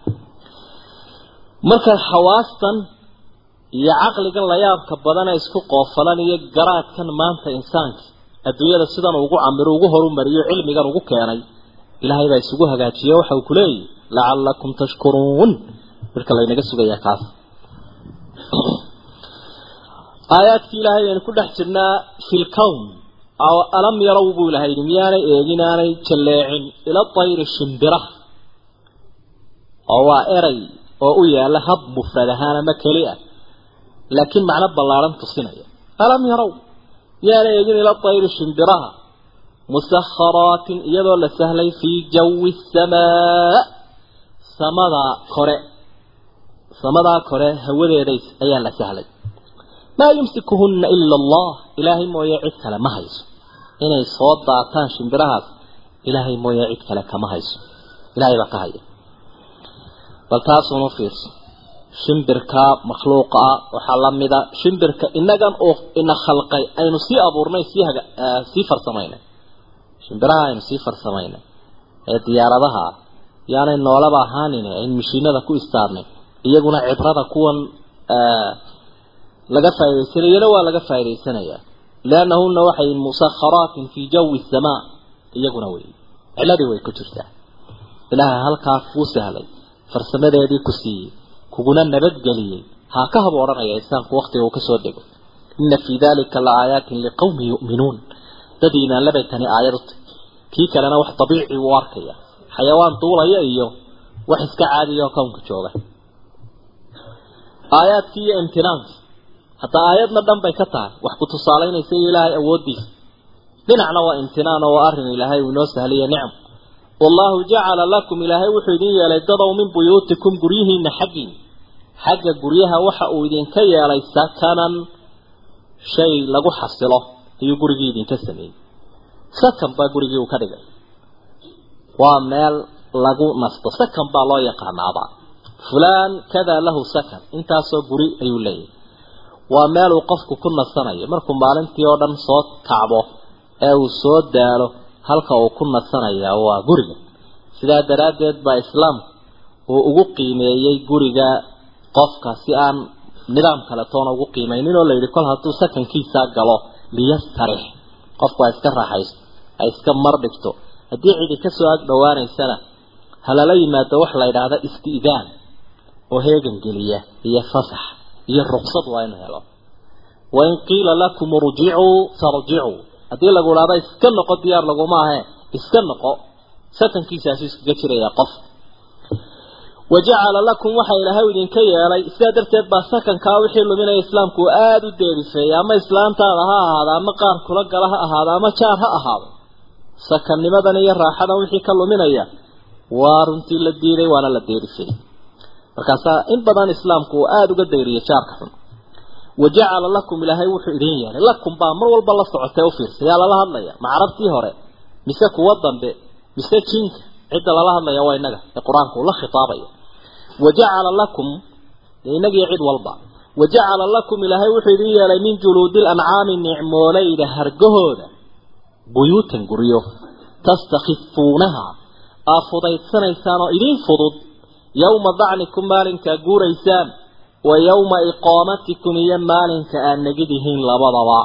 marka xawaastan iyo caqligan layaabka badana isku qoofalan iyo garaadkan maanta insaanka adduunyada sidan ugu camiro ugu horumariyo cilmigan ugu keenay ilaahay baa isugu hagaajiye waxa uu ku leeyahy lacallakum tashkuruun marka laynaga sugayaa kaas aayaadkii ilaahay aynu ku dhex jirnaa fi lkown alam yarow buu ilahay yidhi miyaanay eegin aanay jalleecin ila tayri shimbiraha oo waa eray oo u yaala hab mufrad ahaan ama keli ah laakiin macno ballaadhan tusinaya alam yarow miyaanay eegin ila tayri shimbiraha musakharaatin iyadoo la sahlay fii jawi samaa samadaa kore samadaa kore hawadeedays ayaa la sahlay maa yumsikuhunna ila allah ilaahay mooye cid kale ma hayso inay soo daataan shimbirahaas ilaahay mooye cid kale kama hayso ilaahay baa ka haya bal taasuunu fiirso shimbirka makhluuqa ah waxaa lamida shimbirka inagan oo ina khalqay aynu sii abuurnay sii haga sii farsamaynay shimbiraha aynu sii farsamaynay ee diyaaradaha ah yaanay noolaba ahaanin aynu mashiinada ku istaarnay iyaguna cibrada kuwan laga faaidaysanayana waa laga faa'idaysanayaa liannahuna waxay musakharaatin fii jawi samaa iyaguna wey ciladii way ku jirtaa ilaahay halkaa kuu sahlay farsamadeedii ku siiyey kuguna nabadgeliyey haa ka hab odhanaya insaanku waktiga uu kasoo dego ina fii dalika la aayaatin liqawmin yu'minuun dad iimaanlabay tani aayad u tahy kii kalena wax dabiici uu arkaya xayawaan duulaya iyo wax iska caadiya oo kownka jooga aayaadkii iyo imtinaankii hataa aayadna dhan bay ka tahay wax ku tusaalaynaysa iyo ilaahay awooddiisa dhinacna waa imtinaan oo waa arrin ilaahay uu inoo sahliye nicm wallahu jacala lakum ilaahay wuxuu idin yeelay dadow min buyuutikum guryihiina xaggiin xagga guryaha waxa uu idinka yeelay sakanan shay lagu xasilo ayuu gurigii idinka sameeyey sakan baa gurigii uu ka dhigay waa meel lagu nasto sakan baa loo yaqaanaaba fulaan kadaa lahu sakan intaasoo guri ayuu leeyahay waa meel uu qofku ku nasanayo markuu maalintii oo dhan soo kacbo ee uu soo daalo halka uu ku nasanaya waa guriga sidaa daraaddeed baa islaamku uu ugu qiimeeyey guriga qofka si aan nidaam kale toona ugu qiimeynin oo layidhi kol hadduu sakankiisaa galo liyastarix qofku ha iska raaxaysto ha iska mar dhigto haddii cidi kasoo ag dhowaanaysana halala yimaado wax la yidhaahda isti'daan oo heegan geliya iyo fasax iyo ruqsad waa inu helo wain qiila lakum urjicuu farjicuu haddii lagu idhahdo iska noqo diyaar laguma ahe iska noqo sakankiisaasu iskaga jiraya qof wajacala lakum waxa ilaahay idinka yeelay sidaa darteed baa sakankaa wixii luminaya islaamku uu aada u deerifeeyay ama islaantaada ha ahaado ama qaar kula gala ha ahaado ama jaar ha ahaado sakannimadan iyo raaxadan wixii ka luminaya waa runtii la diiday waana la deerifeeyey markaasaa in badan islaamku uu aada uga dayriyay jaarka xun wajacala lakum ilaahay wuxuu idin yeelay lakum baa mar walba la socotee ufiirsa yaa lala hadlaya ma carabtii hore mise kuwa dambe mise jinka cidda lala hadlaya waa inaga ee qur-aanku ula khitaabaya wajacala lakum inagiyo cid walba wajacala lakum ilaahay wuxuu idin yeelay min juluudi lancaami nicmoolayda hargahooda buyuutan guryo tastakifuunaha aa fudaydsanaysaan oo idin fudud yowma dacnikum maalinkaa guuraysaan wa yowma iqaamatikum iyo maalinka aad negidihiin labadaba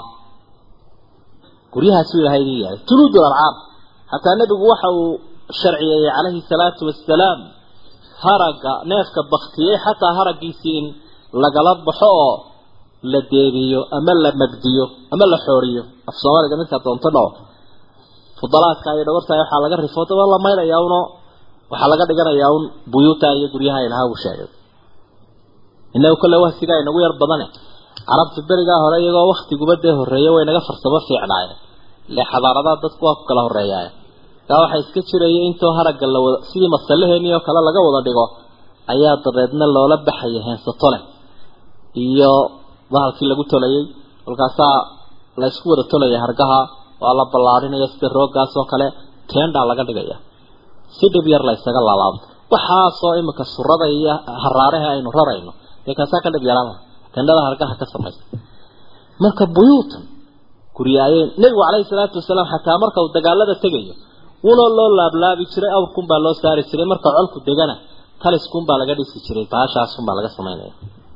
guryahaasuu ilahay idin yeelay juluud lancaam hataa nebigu waxa uu sharciyeeyey calayhi salaatu wasalaam haragga neefka baktiyey xataa haraggiisii in lagala baxo oo la deebiyo ama la magdiyo ama la xooriyo af soomaaliga midkaa doonto dhao fudalaadka iyo dhabartaay waxaa laga rifo daba la maylayaa uno waxaa laga dhiganayaa un buyuuta iyo guryaha ilaha uu sheegay inagu kolle wahsigaa inagu yar badane carabta berigaa hore iyagoo waktiguba dee horreeya way naga farsamo fiicnaayeen ile xadaaradaha dadku waa ku kala horreeyaay kaa waxaa iska jiraya intoo haragga la wada sidii masalaheenii oo kale laga wada dhigo ayaa dabeedna loola baxaya heensato leh iyo bahalkii lagu tolayay kolkaasaa la isku wada tolaya hargaha waa la ballaadhinaya sida rooggaas oo kale teendaa laga dhigaya si dhib yar la ysaga laalaabo waxaasoo imika surada iyo haraaraha aynu rarayno dee kaasaa ka dhib yaraan tendhada hargaha ka samaysa marka buyuutan guryaayeen nebigu calayhi salaatu wasalaam xataa marka uu dagaalada tegayo wunoo loo laablaabi jiray awrkunbaa loo saari jiray marka colku degana taliskunbaa laga dhisi jiray baashaasunbaa laga samaynaya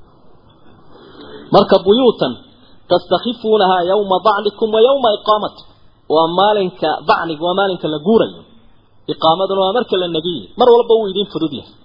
marka buyuutan tastakifuunahaa yawma dacnikum wa yawma iqaamatikum waa maalinka dacniga waa maalinka la guurayo iqaamaduna waa marka la negiye mar walba wuu idin fudud yahay